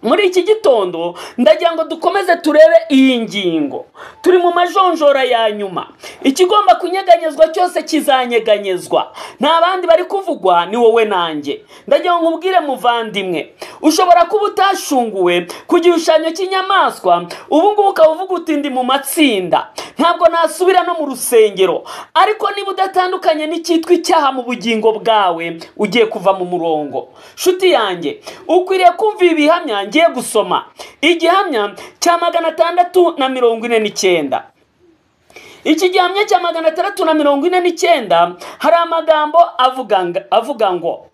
muri iki gitondo ndagira ngo dukomeze turebe iyi ngingo turi mu majonjora ya nyuma ikigomba kunyeganyezwa cyose kizanyeganyezwa nta bandi bari kuvugwa ni wowe nanjye ndagira ngo nkubwire muvandimwe ushobora kuba utashunguwe ku gishushanyo cy'inyamaswa ubu ngubu ukaba uvuga uti ndi mu matsinda ntabwo nasubira no mu rusengero ariko niba udatandukanye n'icyitwa icyaha mu bugingo bwawe ugiye kuva mu murongo nshuti yanjye ukwiriye kumvira ibihamya ngiye gusoma igihamya cya magana atandatu na mirongo ine n'icyenda iki gihamya cya magana atandatu na mirongo ine n'icyenda hari amagambo avuga ng- avuga ngo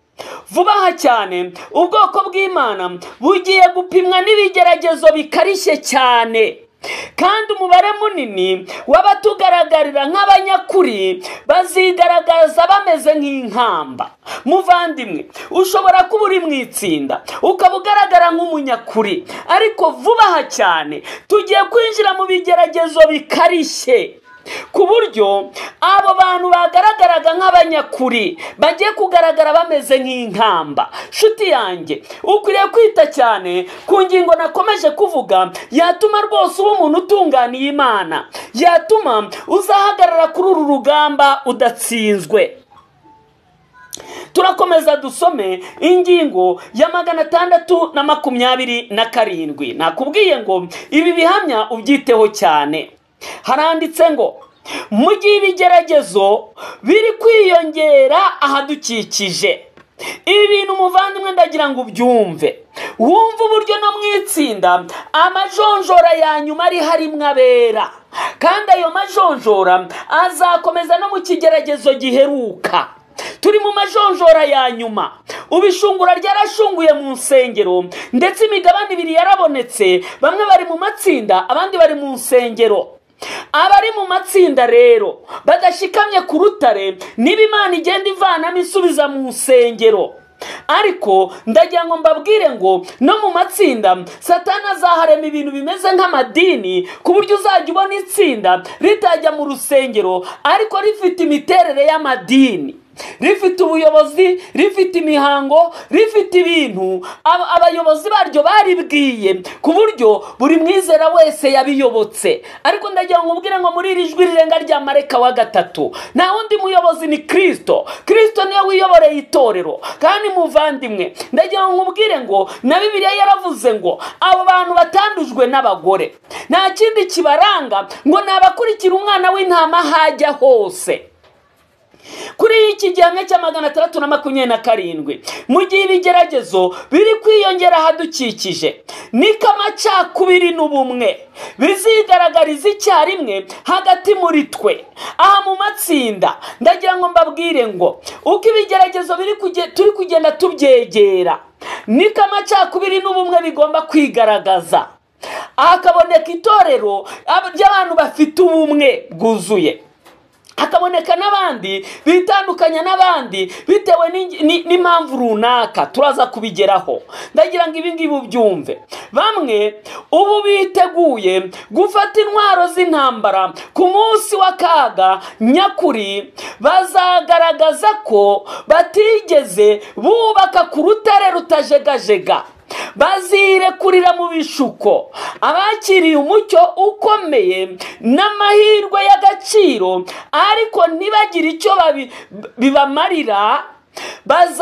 vuba aha cyane ubwoko bw'imana bugiye gupimwa n'ibigeragezo bikarishye cyane kandi umubare munini w'abatugaragarira nk'abanyakuri bazigaragaza bameze nk'inkamba muvandimwe ushobora kuba uri mu itsinda ukaba ugaragara nk'umunyakuri ariko vuba aha cyane tugiye kwinjira mu bigeragezo bikarishye ku buryo abo bantu bagaragaraga nk'abanyakuri bagiye kugaragara bameze nk'inkamba nshuti yanjye ukwiriye kwita cyane ku ngingo nakomeje kuvuga yatuma rwose uba umuntu utunganiye imana yatuma uzahagarara kuri uru rugamba udatsinzwe turakomeza dusome ingingo ya magana atandatu na makumyabiri na karindwi nakubwiye ngo ibi bihamya ubyiteho cyane haranditse ngo mu gihe ibigeragezo biri kwiyongera ahadukikije ibi bintu umuvandimwe ndagira ngo ubyumve wumve uburyo no mu itsinda amajonjora ya nyuma ari harimwo abera kandi ayo majonjora azakomeza no mu kigeragezo giheruka turi mu majonjora ya nyuma ubishungura ryarashunguye mu nsengero ndetse imigabane ibiri yarabonetse bamwe bari mu matsinda abandi bari mu nsengero abari mu matsinda rero badashikamye ku rutare niba imana igenda ivanamo isubiza mu nsengero ariko ndagira ngo mbabwire ngo no mu matsinda satani azaharema ibintu bimeze nk'amadini ku buryo uzajya ubona itsinda ritajya mu rusengero ariko rifite imiterere y'amadini rifite ubuyobozi rifite imihango rifite ibintu aba- abayobozi baryo baribwiye ku buryo buri mwizera wese yabiyobotse ariko ndagira ngo ubwire ngo muri iri jwi rirenga rya mareka wa gatatu nta wundi muyobozi ni kirisito kirisito niwe wiyoboreye itorero kandi muvandimwe ndagira ngo nkubwire ngo na bibiliya yaravuze ngo abo bantu batandujwe n'abagore nta kindi kibaranga ngo ni abakurikira umwana w'intama hajya hose kuri iki gihamya cya magana atandatu na makumyabiri na karindwi mu gihe ibigeragezo biri kwiyongera ahadukikije niko amacakubiri n'ubumwe bizigaragariza icyarimwe hagati muri twe aha mu matsinda ndagira ngo mbabwire ngo uko ibigeragezo biri kuge- turi kugenda tubyegera niko amacakubiri n'ubumwe bigomba kwigaragaza hakaboneka itorero ab- ry'abantu bafite ubumwe bwuzuye hakaboneka n'abandi bitandukanya n'abandi bitewe n'ingi- ni- n'impamvu runaka turaza kubigeraho ndagira ngo ibi ngibi ubyumve bamwe ubu biteguye gufata intwaro z'intambara ku munsi w'akaga nyakuri bazagaragaza ko batigeze bubaka ku rutare rutajegajega bazirekurira mu bishuko abakiriye umucyo ukomeye n'amahirwe y'agaciro ariko ntibagire icyo babi- bibamarira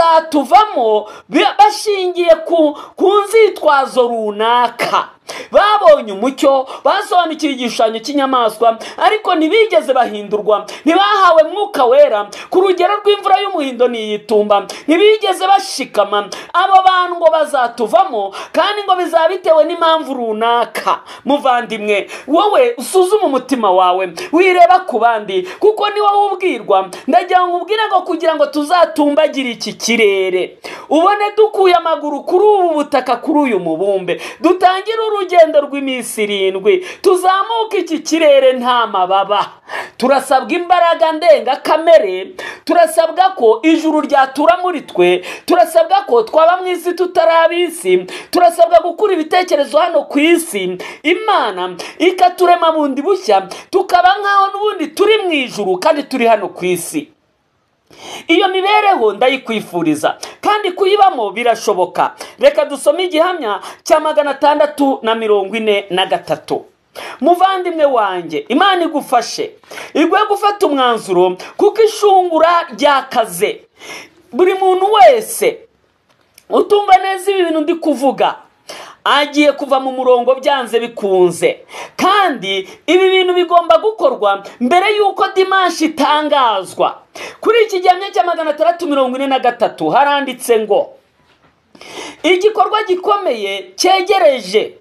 bazatuvamo bi- bashingiye ku ku nzitwazo runaka babonye umucyo basobanukiwe igishushanyo cy'inyamaswa ariko ntibigeze bahindurwa ntibahawe mwuka wera ku rugero rw'imvura y'umuhindo ntiyitumba ntibigeze bashikama abo bantu ngo bazatuvamo kandi ngo bizaba bitewe n'impamvu runaka muvandimwe wowe usuzume umutima wawe wireba ku bandi kuko ni wowe ubwirwa ndagira ngo ubwire ngo kugira ngo tuzatumbagire iki kirere ubone dukuye amaguru kuri ubu butaka kuri uyu mubumbe dutangire urugendo rw'iminsi irindwi tuzamuke iki kirere nta mababa turasabwa imbaraga ndengakamere turasabwa ko ijuru ryatura muri twe turasabwa ko twaba mu isi tutaraba isi turasabwa gukura ibitekerezo hano ku isi imana ikaturema bundi bushya tukaba nk'aho n'ubundi turi mu ijuru kandi turi hano ku isi iyo mibereho ndayikwifuriza kandi kuyibamo birashoboka reka dusome igihamya cya magana atandatu na mirongo ine na gatatu muvandimwe wanjye imana igufashe igwe gufata umwanzuro kuko ishungura ryakaze buri muntu wese utumva neza ibi bintu ndi kuvuga agiye kuva mu murongo byanze bikunze kandi ibi bintu bigomba gukorwa mbere y'uko dimanshi itangazwa kuri iki gihamya cya magana atandatu mirongo ine na gatatu haranditse ngo igikorwa gikomeye cyegereje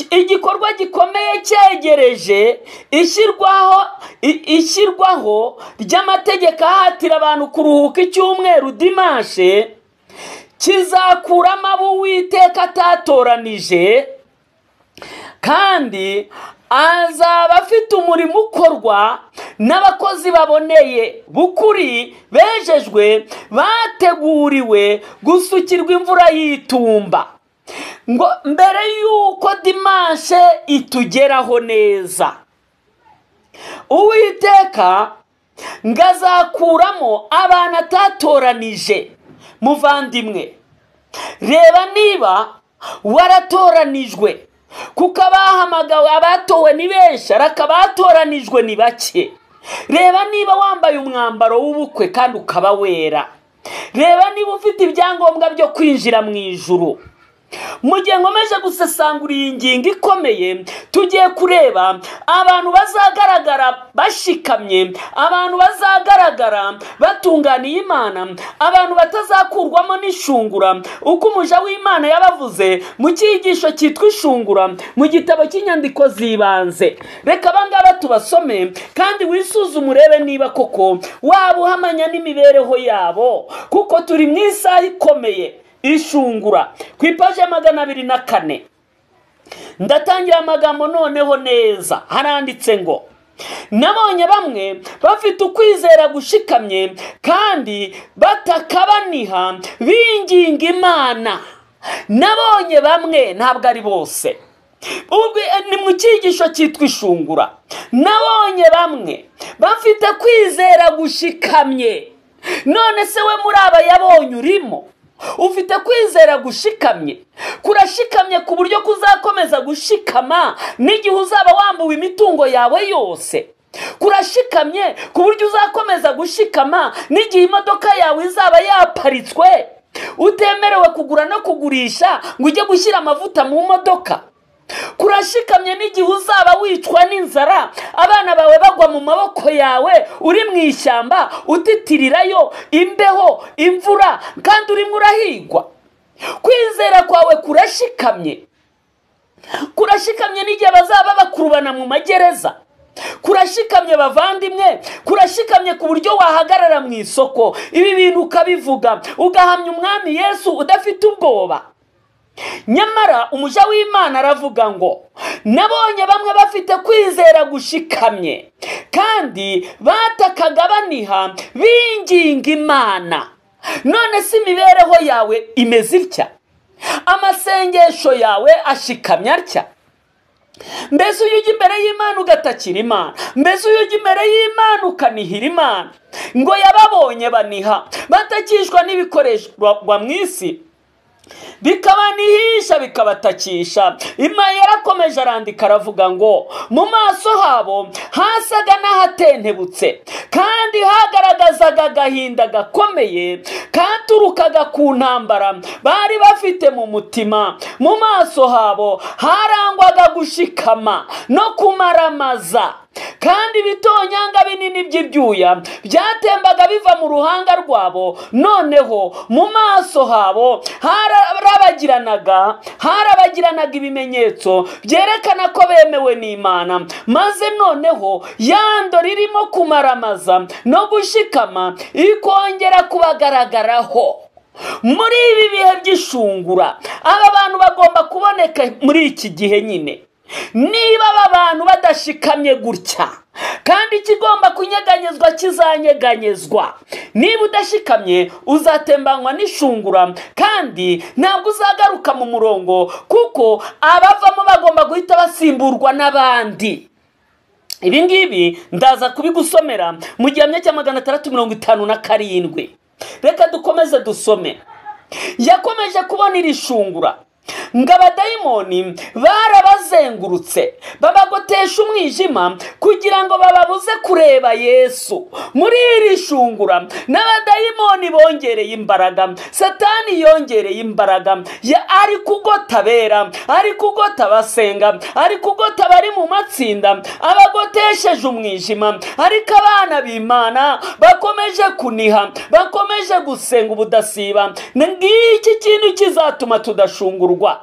igikorwa gikomeye cyegereje ishyirwaho i- ishyirwaho ry'amategeko ahatira abantu kuruhuka icyumweru dimanshi kizakuramo abo uwiteka atatoranije kandi azaba afite umurimo ukorwa n'abakozi baboneye bukuri bejejwe bateguriwe gusukirwa imvura y'itumba ngo mbere y'uko dimanche itugeraho neza uwiteka ngo azakuramo abantu atatoranije muvandimwe reba niba waratoranijwe kuko abahamagawe abatowe ni benshi ariko abatoranijwe ni bake reba niba wambaye umwambaro w'ubukwe kandi ukaba wera reba niba ufite ibyangombwa byo kwinjira mu ijuru mu gihe nkomeje gusesangura iyi ngingo ikomeye tugiye kureba abantu bazagaragara bashikamye abantu bazagaragara batunganiye imana abantu batazakurwamo n'ishungura uko umuja w'imana yabavuze mu cyigisho cyitwa ishungura mu gitabo cy'inyandiko z'ibanze reka abangaba tubasome kandi wisuzume urebe niba koko waba uhamanya n'imibereho yabo kuko turi mu isaha ikomeye ishungura ku ipaji ya magana abiri na kane ndatangira amagambo noneho neza haranditse ngo nabonye bamwe bafite ukwizera gushikamye kandi batakabaniha binginga imana nabonye bamwe ntabwo ari bose Ubwo, eh, ni mu cyigisho cyitwa ishungura nabonye bamwe bafite kwizera gushikamye none se we muri aba yabonye urimo ufite kwizera gushikamye kurashikamye ku buryo kuzakomeza gushikama n'igihe uzaba wambuwe imitungo yawe yose kurashikamye ku buryo uzakomeza gushikama n'igihe imodoka yawe izaba yaparitswe utemerewe kugura no kugurisha ngo ujye gushyira amavuta mu modoka kurashikamye n'igihe uzaba wicwa n'inzara abana bawe bagwa mu maboko yawe uri mu ishyamba utitirirayo imbeho imvura kandi urimo urahigwa kwizera kwawe kurashikamye kurashikamye n'igihe bazaba bakurubana mu magereza kurashikamye bavandimwe kurashikamye ku buryo wahagarara mu isoko ibi bintu ukabivuga ugahamya umwami yesu udafite ubwoba nyamara umuja w'imana aravuga ngo nabonye bamwe bafite kwizera gushikamye kandi batakagabaniha binginga imana none si imibereho yawe imeze itya amasengesho yawe ashikamye atya mbese iyo ujya imbere y'imana ugatakira imana mbese iyo ujya imbere y'imana ukanihira imana ngo yababonye baniha batakishwa n'ibikoresho mu isi bikabanihisha bikabatakisha imaye yarakomeje arandika aravuga ngo mu maso habo hasaga n'ahatentebutse kandi hagaragazaga agahinda gakomeye katurukaga ku ntambara bari bafite mu mutima mu maso habo harangwaga gushikama no kumaramaza kandi ibitonyanga binini by'ibyuya byatembaga biva mu ruhanga rwabo noneho mu maso habo harabagiranaga harabagiranaga ibimenyetso byerekana ko bemewe n'imana maze noneho yando ririmo kumaramaza no gushikama ikongera kubagaragaraho muri ibi bihe by'ishungura aba bantu bagomba kuboneka muri iki gihe nyine niba aba bantu badashikamye gutya kandi ikigomba kunyeganyezwa kizanyeganyezwa niba udashikamye uzatembanywa n'ishungura kandi ntabwo uzagaruka mu murongo kuko abavamo bagomba guhita basimburwa n'abandi ibi ngibi ndaza kubigusomera mu gihamya cya magana atandatu mirongo itanu na karindwi reka dukomeze dusome yakomeje kubona iri shungura ngo abadayimoni barabazengurutse babagotesha umwijima kugira ngo bababuze kureba yesu muri iri shungura n'abadayimoni bongereye imbaraga satani yongereye imbaraga ya- ari kugota abera ari kugota abasenga ari kugota abari mu matsinda abagotesheje umwijima ariko abana b'imana bakomeje kuniha bakomeje gusenga ubudasiba ngiki kintu kizatuma tudashungurwa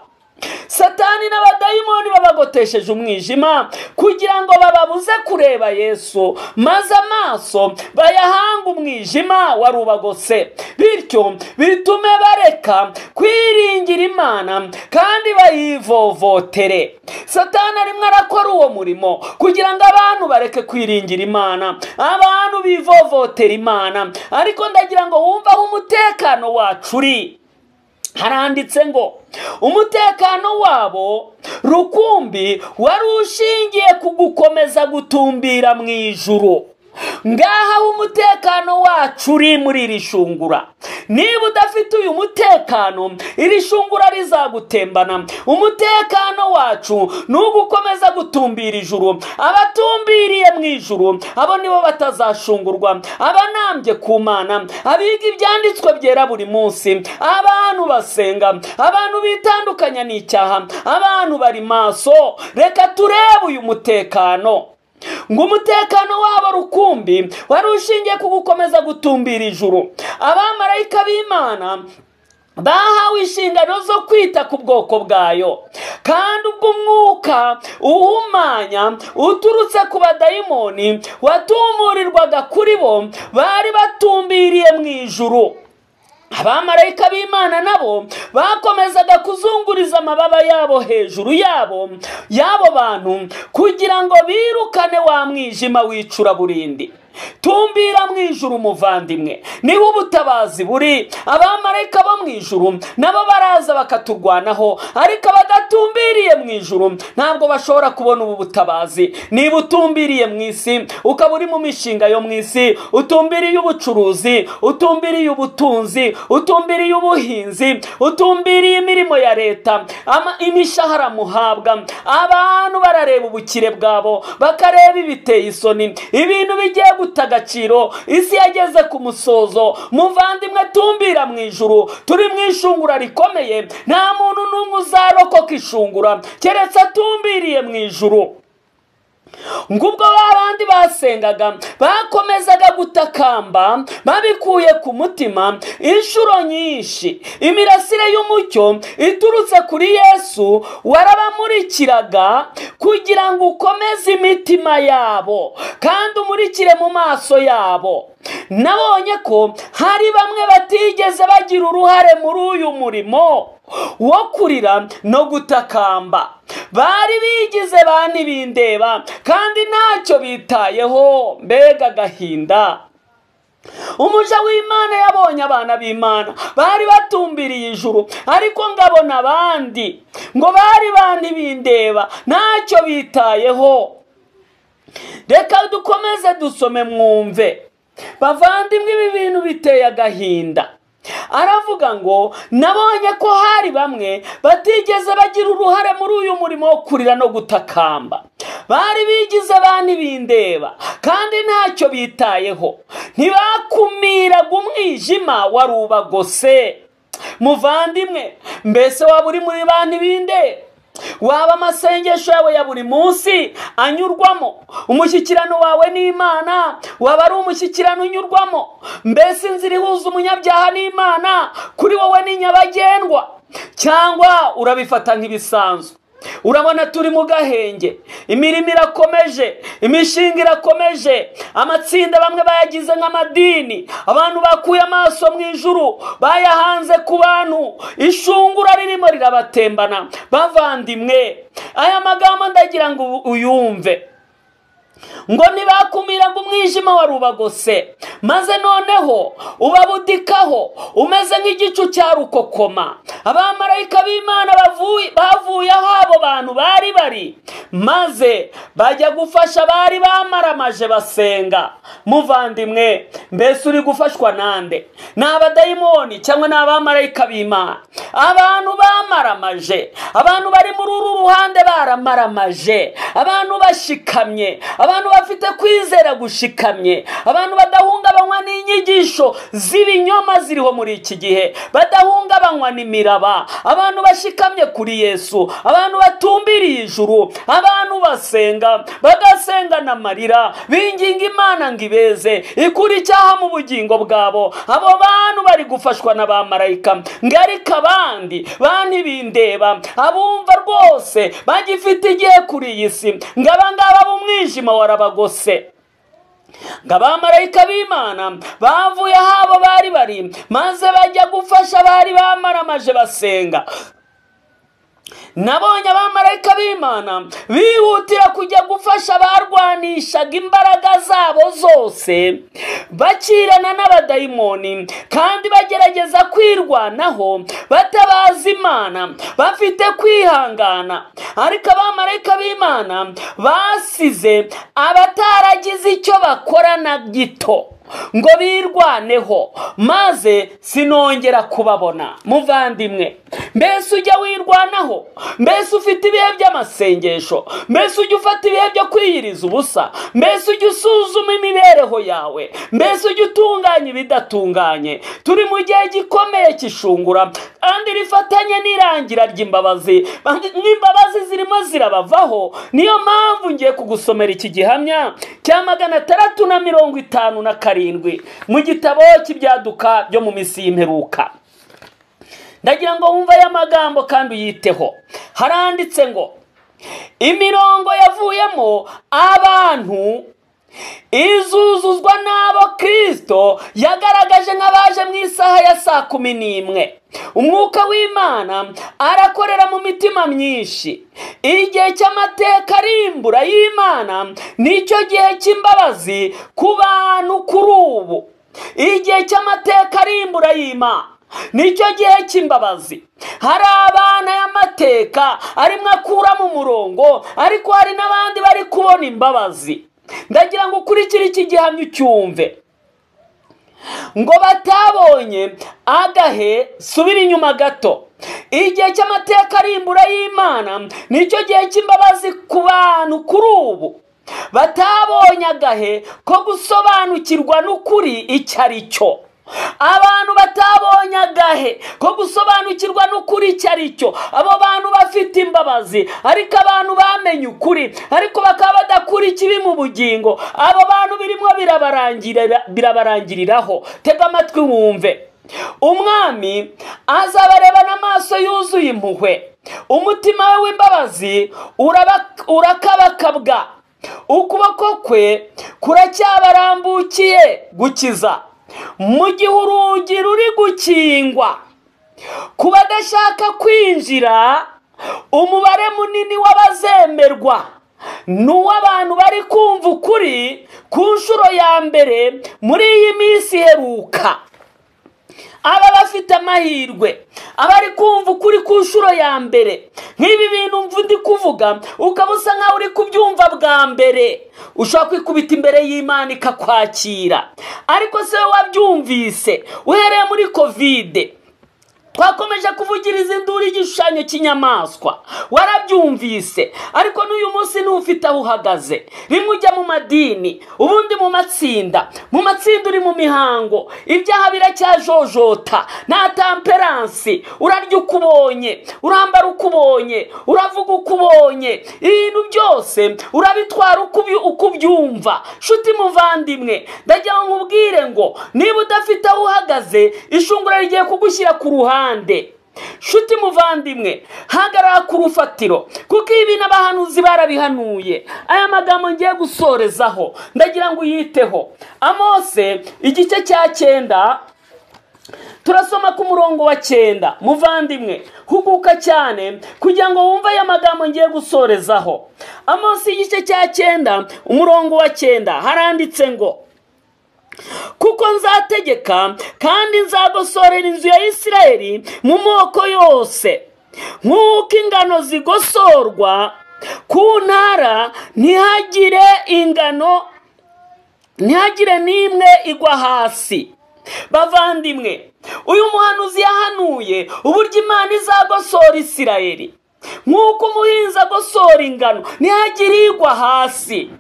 satani n'abadayimoni babagotesheje umwijima kugira ngo bababuze kureba yesu maze amaso bayahanga umwijima warubagose bityo bitume bareka kwiringira imana kandi bayivovotere satani arimo arakora uwo murimo kugira ngo abantu bareke kwiringira imana abantu bivovotera imana ariko ndagira ngo wumve aho umutekano wacu uri haranditse ngo umutekano wabo rukumbi wari ushingiye ku gukomeza gutumbira mu ijuru ngaha aho umutekano wacu uri muri iri shungura niba udafite uyu mutekano iri shungura rizagutembana umutekano wacu ni ugukomeza gutumbira ijuru abatumbiriye mu ijuru abo nibo batazashungurwa abanambye ku mana abiga ibyanditswe byera buri munsi abantu basenga abantu bitandukanya n'icyaha abantu bari maso reka turebe uyu mutekano ngo umutekano wabo rukumbi wari ushingiye ku gukomeza gutumbira ijuru abamarayika b'imana bahawe inshingano zo kwita ku bwoko bwayo kandi ubwo umwuka uhumanya uturutse ku badayimoni watumurirwaga kuri bo bari batumbiriye mu ijuru abamarayika b'imana nabo bakomezaga kuzunguriza amababa yabo hejuru yabo y'abo bantu kugira ngo birukane wa mwijima wicura burindi tumbira mu ijuru umuvandimwe niba ubutabazi buri abamarayika bo mu ijuru nabo baraza bakaturwanaho ariko abadatumbiriye mu ijuru ntabwo bashobora kubona ubu butabazi niba utumbiriye mu isi ukaba uri mu mishinga yo mu isi utumbiriye ubucuruzi utumbiriye ubutunzi utumbiriye ubuhinzi utumbiriye imirimo ya leta ama- imishahara muhabwa abantu barareba ubukire bwabo bakareba ibiteye isoni ibintu bigiye guta agaciro isi yageze ku musozo muvandimwe tumbira mu ijuru turi mu ishungura rikomeye nta muntu n'umwe uzarokoka ishungura keretse atumbiriye mu ijuru ngo ubwo babandi basengaga bakomezaga gutakamba babikuye ku mutima inshuro nyinshi imirasire y'umucyo iturutse kuri yesu warabamurikiraga kugira ngo ukomeze imitima yabo kandi umurikire mu maso yabo nabonye ko hari bamwe batigeze bagira uruhare muri uyu murimo wo kurira no gutakamba bari bigize ba ntibindeba kandi ntacyo bitayeho mbega agahinda umuja w'imana yabonye abana b'imana bari batumbiriye ijuru ariko ngabona abandi ngo bari ba ntibindeba ntacyo bitayeho reka dukomeze dusome mwumve bavandimwe ibi bintu biteye agahinda aravuga ngo nabonye ko hari bamwe batigeze bagira uruhare muri uyu murimo wo kurira no gutakamba bari bigize ba ntibindeba kandi ntacyo bitayeho ntibakumiraga umwijima wari ubagose muvandimwe mbese waba uri muri ba ntibindeba waba amasengesho yawe ya buri munsi anyurwamo umushyikirano wawe n'imana waba ari umushyikirano unyurwamo mbese inzira ihuza umunyabyaha n'imana kuri wowe ni nyabagendwa cyangwa urabifata nk'ibisanzwe urabona turi mu gahenge imirimo irakomeje imishinga irakomeje amatsinda bamwe bayagize nk'amadini abantu bakuye amaso mu ijuru bayahanze ku bantu ishungura ririmo rirabatembana bavandimwe aya magambo ndagira ngo ubu- uyumve ngo ntibakumiraga umwijima wari ubagose maze noneho ubabudikaho umeze nk'igicu cya rukokoma abamarayika b'imana bavuye bavuye aho abo bantu bari bari maze bajya gufasha abari bamaramaje basenga muvandimwe mbese uri gufashwa nande ni abadayimoni cyangwa ni abamarayika b'imana abantu bamaramaje abantu bari muri uru ruhande baramaramaje abantu bashikamye abantu bafite kwizera gushikamye abantu badahungabanywa n'inyigisho z'ibinyoma ziriho muri iki gihe badahungabanywa n'imiraba abantu bashikamye kuri yesu abantu batumbiriye ijuru abantu basenga bagasenga n'amarira binginga imana ngo ibeze ikura icyaha mu bugingo bwabo abo bantu bari gufashwa na ba marayika ngo ariko abandi ba ntibindeba abumva rwose bagifite igihe kuri iyi si ngo abangaba b'umwijima warabagose ngo abamarayika b'imana bavuye aho abo bari bari maze bajya gufasha abari bamaramaje basenga nabonye abamarayika b'imana bihutira kujya gufasha abarwanishaga imbaraga zabo zose bakirana n'abadayimoni kandi bagerageza kwirwanaho batabaza imana bafite kwihangana ariko abamarayika b'imana basize abataragize icyo bakora na gito ngo birwaneho maze sinongera kubabona muvandimwe mbese ujya wirwanaho mbese ufite ibihe by'amasengesho mbese ujya ufata ibihe byo kwiyiriza ubusa mbese ujya usuzuma imibereho yawe mbese ujya utunganya ibidatunganye turi mu gihe gikomeye cy'ishungura kandi rifatanye n'irangira ry'imbabazi n'imbabazi zirimo zirabavaho niyo mpamvu ngiye kugusomera iki gihamya cya magana atandatu na mirongo itanu na karindwi mu gitabo cy'ibyaduka byo mu minsi y'imperuka ndagira ngo wumve aya magambo kandi uyiteho haranditse ngo imirongo yavuyemo abantu izuzuzwa n'abo kirisito yagaragaje nk'abaje mu isaha ya saa kumi n'imwe umwuka w'imana arakorera mu mitima myinshi igihe cy'amateka arimbura y'imana nicyo gihe cy'imbabazi ku bantu kuri ubu igihe cy'amateka arimbura y'imana nicyo gihe cy'imbabazi hari abana y'amateka arimo akuramo umurongo ariko hari n'abandi bari kubona imbabazi ndagira ngo ukurikire iki gihamya ucyumve ngo batabonye agahe subira inyuma gato igihe cy'amateka arimbura y'imana nicyo gihe cy'imbabazi ku bantu kuri ubu batabonye agahe ko gusobanukirwa n'ukuri icyo ari cyo abantu batabonye agahe ko gusobanukirwa n'ukuri icyo ari cyo abo bantu bafite imbabazi ariko abantu bamenye ukuri ariko bakaba badakura ikibi mu bugingo abo bantu birimo birabarangirira birabarangiriraho tega amatwi wumve umwami azabarebana amaso yuzuye impuhwe umutima we w'imbabazi uraba- urakabakabwa ukuboko kwe kuracyabarambukiye gukiza mu gihe urugi ruri gukingwa ku badashaka kwinjira umubare munini w'abazemerwa ni uw'abantu bari kumva ukuri ku nshuro ya mbere muri iyi minsi iheruka aba bafite amahirwe abari kumva ukuri ku nshuro ya mbere nk'ibi bintu mvu ndi kuvuga ukaba usa nkaho uri kubyumva bwa mbere ushobora kwikubita imbere y'imana ikakwakira ariko se wowe wabyumvise uhereye muri kovide twakomeje kuvugiriza induru igishushanyo cy'inyamaswa warabyumvise ariko n'uyu munsi ntuwufite aho uhagaze rimwe ujya mu madini ubundi mu matsinda mu matsinda uri mu mihango ibyaha biracyajojota nta tamperansi urarya uko ubonye urambara uko ubonye uravuga uko ubonye ibintu byose urabitwara uko ubyu- uko ubyumva nshuti muvandimwe ndagira ngo nkubwire ngo niba udafite aho uhagaze ishungura rigiye kugushyira ku ruhande nshuti muvandimwe hagarara ku rufatiro kuko ibi n'abahanuzi barabihanuye aya magambo ngiye gusorezaho ndagira ngo uyiteho amose igice cya cyenda turasoma ku murongo wa cyenda muvandimwe huguka cyane kugira ngo wumve aya magambo ngiye gusorezaho amunsi igice cya cyenda umurongo wa cyenda haranditse ngo kuko nzategeka kandi nzagosorera inzu ya isirayeli mu moko yose nk'uko ingano zigosorwa ku ntara ntihagire ingano ntihagire n'imwe igwa hasi bavandimwe uyu muhanuzi yahanuye uburyo imana izagosora isirayeli nk'uko umuhinzi agosora ingano ntihagire igwa hasi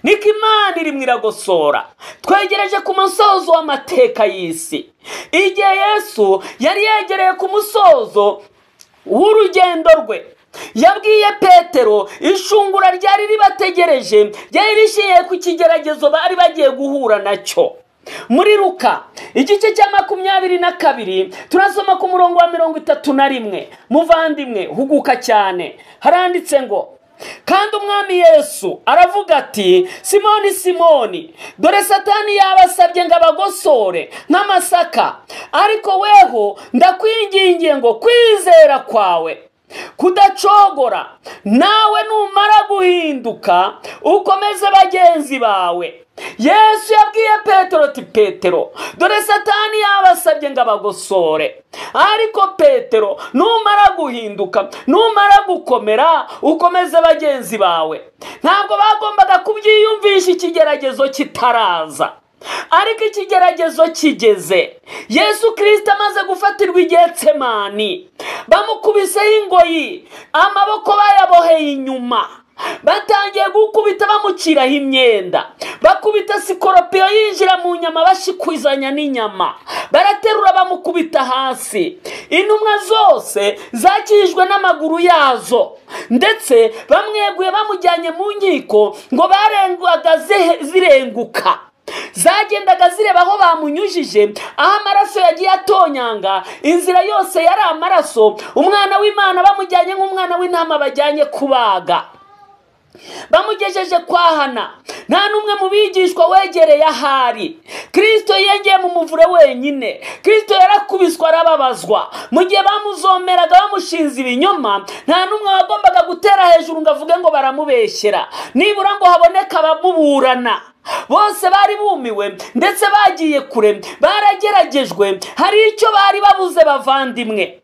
niko imana irimo iragosora twegereje ku musozo w'amateka y'isi igihe yesu yari yegereye ku musozo w'urugendo rwe yabwiye petero ishungura ryari ribategereje ryari rishingiye ku kigeragezo bari bagiye guhura nacyo muri ruka igice cya makumyabiri na kabiri turasoma ku murongo wa mirongo itatu na rimwe muvandimwe huguka cyane haranditse ngo kandi umwami yesu aravuga ati simoni simoni dore satani yabasabye ngo abagosore nk'amasaka ariko weho ndakwingingiye ngo kwizera kwawe kudacogora nawe numara guhinduka ukomeze bagenzi bawe yesu yabwiye petero ati petero dore satani yabasabye ngo abagosore ariko petero numara guhinduka numara gukomera ukomeze bagenzi bawe ntabwo bagombaga kubyiyumvisha ikigeragezo kitaraza ariko ikigeragezo kigeze yesu kirisita amaze gufatirwa igetsemani bamukubiseho ingoyi amaboko bayaboheye inyuma batangiye gukubita bamuciraho imyenda bakubita sikoropiyo yinjira mu nyama bashikuzanya n'inyama baraterura bamukubita hasi intumwa zose zakijijwe n'amaguru yazo ndetse bamweguye bamujyanye mu nkiko ngo barengwaga zihe- zirenguka zagendaga zireba aho bamunyujije aho amaraso yagiye atonyanga inzira yose yari amaraso umwana w'imana bamujyanye nk'umwana w'intama bajyanye kubaga bamugejeje kwa hana nta n'umwe mu bigishwa wegereye ahari kirisito yiyongeye mu muvure wenyine kirisito yarakubiswe arababazwa mu gihe bamuzomeraga bamushinze ibinyoma nta n'umwe wagombaga gutera hejuru ngo avuge ngo baramubeshyera nibura ngo haboneke abamuburana bose bari bumiwe ndetse bagiye kure barageragejwe hari icyo bari babuze bavandimwe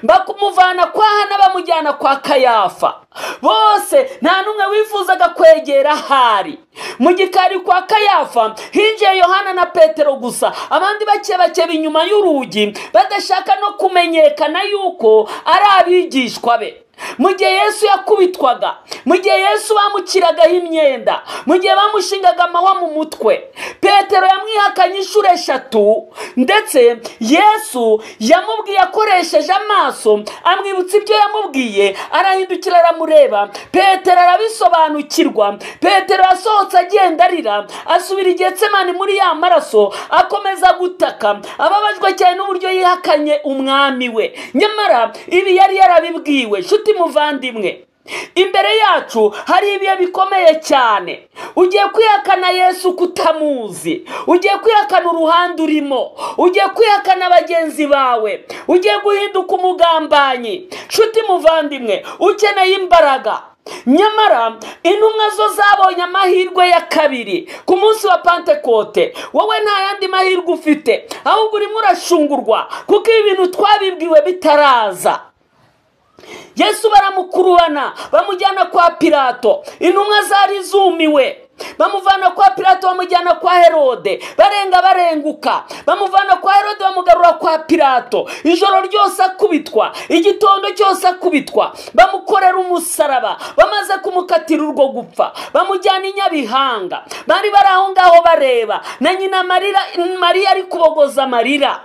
bakumuvana kwa hana bamujyana kwa kayafa bose nta n'umwe wifuzaga kwegera hari mu gikari kwa kayafa hinjiye yohana na petero gusa abandi bake bake inyuma y'urugi badashaka no kumenyekana yuko ari abigishwa be mu gihe yesu yakubitwaga mu gihe yesu bamukiragaho imyenda mu gihe bamushingaga amahwa mu mutwe petero yamwihakanye inshuro eshatu ndetse yesu yamubwiye akoresheje amaso amwibutsa ibyo yamubwiye arahindukira aramureba petero arabisobanukirwa petero yasohotse agenda arira asubira igetsemani muri ya maraso akomeza gutaka ababajwe cyane n'uburyo yihakanye umwami we nyamara ibi yari yarabibwiwe nshuti muvandimwe imbere yacu hari ibihe bikomeye cyane ugiye kwihakana yesu kutamuzi ugiye kwihakana uruhande urimo ugiye kwihakana bagenzi bawe ugiye guhinduka umugambanyi nshuti muvandimwe ukeneye imbaraga nyamara intumwa zo zabonye amahirwe ya kabiri ku munsi wa pantekote wowe nta yandi mahirwe ufite ahubwo urimo urashungurwa kuko ibi bintu twabibwiwe bitaraza yesu baramukurubana bamujyana kwa pirato intumwa zari zumiwe bamuvana kwa pirato bamujyana kwa herode barenga barenguka bamuvana kwa herode bamugarura kwa pirato ijoro ryose akubitwa igitondo cyose akubitwa bamukorera umusaraba bamaze kumukatira urwo gupfa bamujyana i nyabihanga bari bari aho ngaho bareba na nyina marira mariya ari kubogoza amarira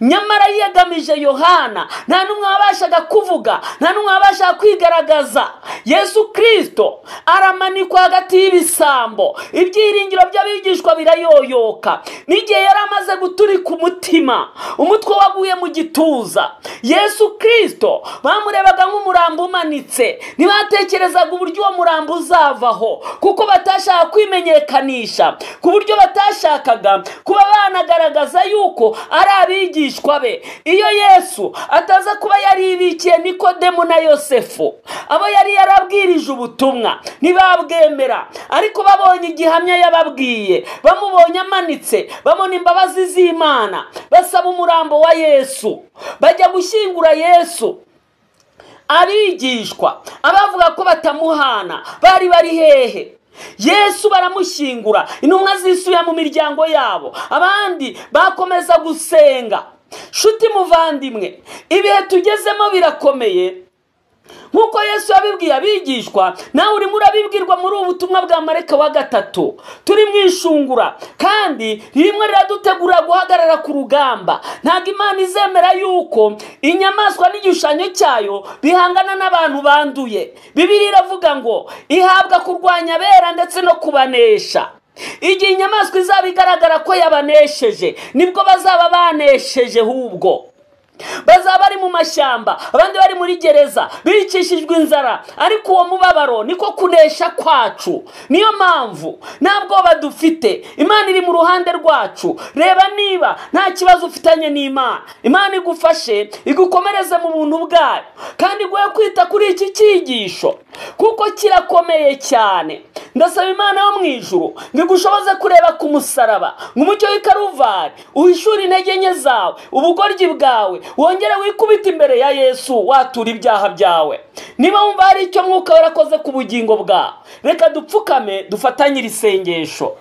nyamara yiyegamije yohana nta n'umwe wabashaga kuvuga nta n'umwe wabashaga kwigaragaza yesu kirisito aramanikwa hagati y'ibisambo ibyiringiro by'abigishwa birayoyoka n'igihe yari amaze guturika umutima umutwe waguye mu gituza yesu kirisito bamurebaga nk'umurambo umanitse ntibatekerezaga uburyo uwo murambo uzavaho kuko batashaka kwimenyekanisha ku buryo batashakaga kuba banagaragaza yuko ari abigisha abigishwa be iyo yesu ataza kuba yaribikiye nikodemu na yosefu abo yari yarabwirije ubutumwa ntibabwemera ariko babonye igihamya yababwiye bamubonye amanitse babona imbabazi z'imana basaba umurambo wa yesu bajya gushyingura yesu abigishwa abavuga ko batamuhana bari bari hehe yesu baramushyingura intumwa zisubiye mu miryango yabo abandi bakomeza gusenga shuti muvandimwe ibihe tugezemo birakomeye nk'uko yesu yabibwiye abigishwa nawe urimo urabibwirwa muri ubu butumwa bwa mareka wa gatatu turi mu ishungura kandi rimwe riradutegurira guhagarara ku rugamba ntabwo imana izemera yuko inyamaswa n'igishushanyo cyayo bihangana n'abantu banduye bibiri iravuga ngo ihabwa kurwanya abera ndetse no kubanesha igihe inyamaswa izaba igaragara ko yabanesheje nibwo bazaba banesheje hubwo bazaba bari mu mashyamba abandi bari muri gereza bicishijwe inzara ariko uwo mubabaro niko kunesha kwacu niyo mpamvu nta bwoba dufite imana iri mu ruhande rwacu reba niba nta kibazo ufitanye n'imana imana igufashe igukomereze mu buntu bwayo kandi iguhe kwita kuri iki cyigisho kuko kirakomeye cyane ndasaba imana yo mu ijuru ngo igushoboze kureba ku musaraba ngo umucyo w'ikaruvari uhishure intege nke zawe ubugoryi bwawe wongere wikubite imbere ya yesu watura ibyaha byawe niba wumva hari icyo mwuka warakoze ku bugingo bwawe reka dupfukame dufatanyire isengesho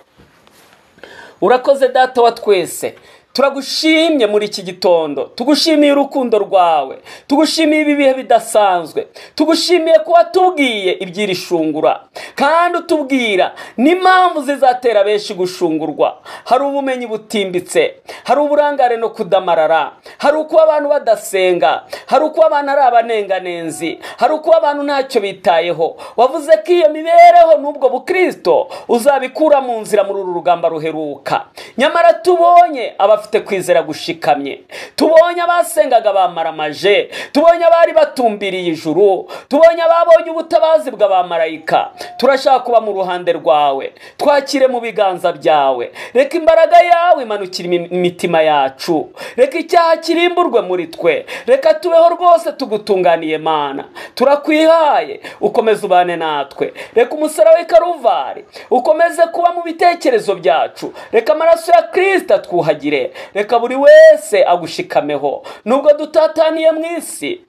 urakoze data wa twese turagushimye muri iki gitondo tugushimiye urukundo rwawe tugushimiye ibi bihe bidasanzwe tugushimiye ko watubwiye iby'iri shungura kandi utubwira n'impamvu zizatera benshi gushungurwa hari ubumenyi butimbitse hari uburangare no kudamarara hari ukuba abantu badasenga hari ukuba abantu ari abanenganenzi hari ukuba abantu ntacyo bitayeho wavuze ko iyo mibereho n'ubwo bukirisito uzabikura mu nzira muri uru rugamba ruheruka nyamara tubonye aba abafite kwizera gushikamye tubonye abasengaga bamaramaje tubonye abari batumbiriye ijuru tubonye ababonye ubutabazi bw'abamarayika turashaka kuba mu ruhande rwawe twakire mu biganza byawe reka imbaraga yawe imanukire imitima yacu reka icyaha kirimburwe muri twe reka tubeho rwose tugutunganiye mana turakwihaye ukomeze ubane natwe reka umusaraba w'ikaruvari ukomeze kuba mu bitekerezo byacu reka amaraso ya kirisita twuhagire reka buri wese agushikameho nubwo dutataniye mu isi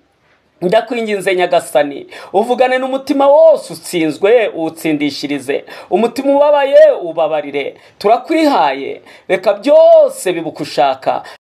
ndakwinginze nyagasani uvugane n'umutima wose utsinzwe uwutsindishirize umutima ubabaye ubabarire turakwihaye reka byose bibuka ushaka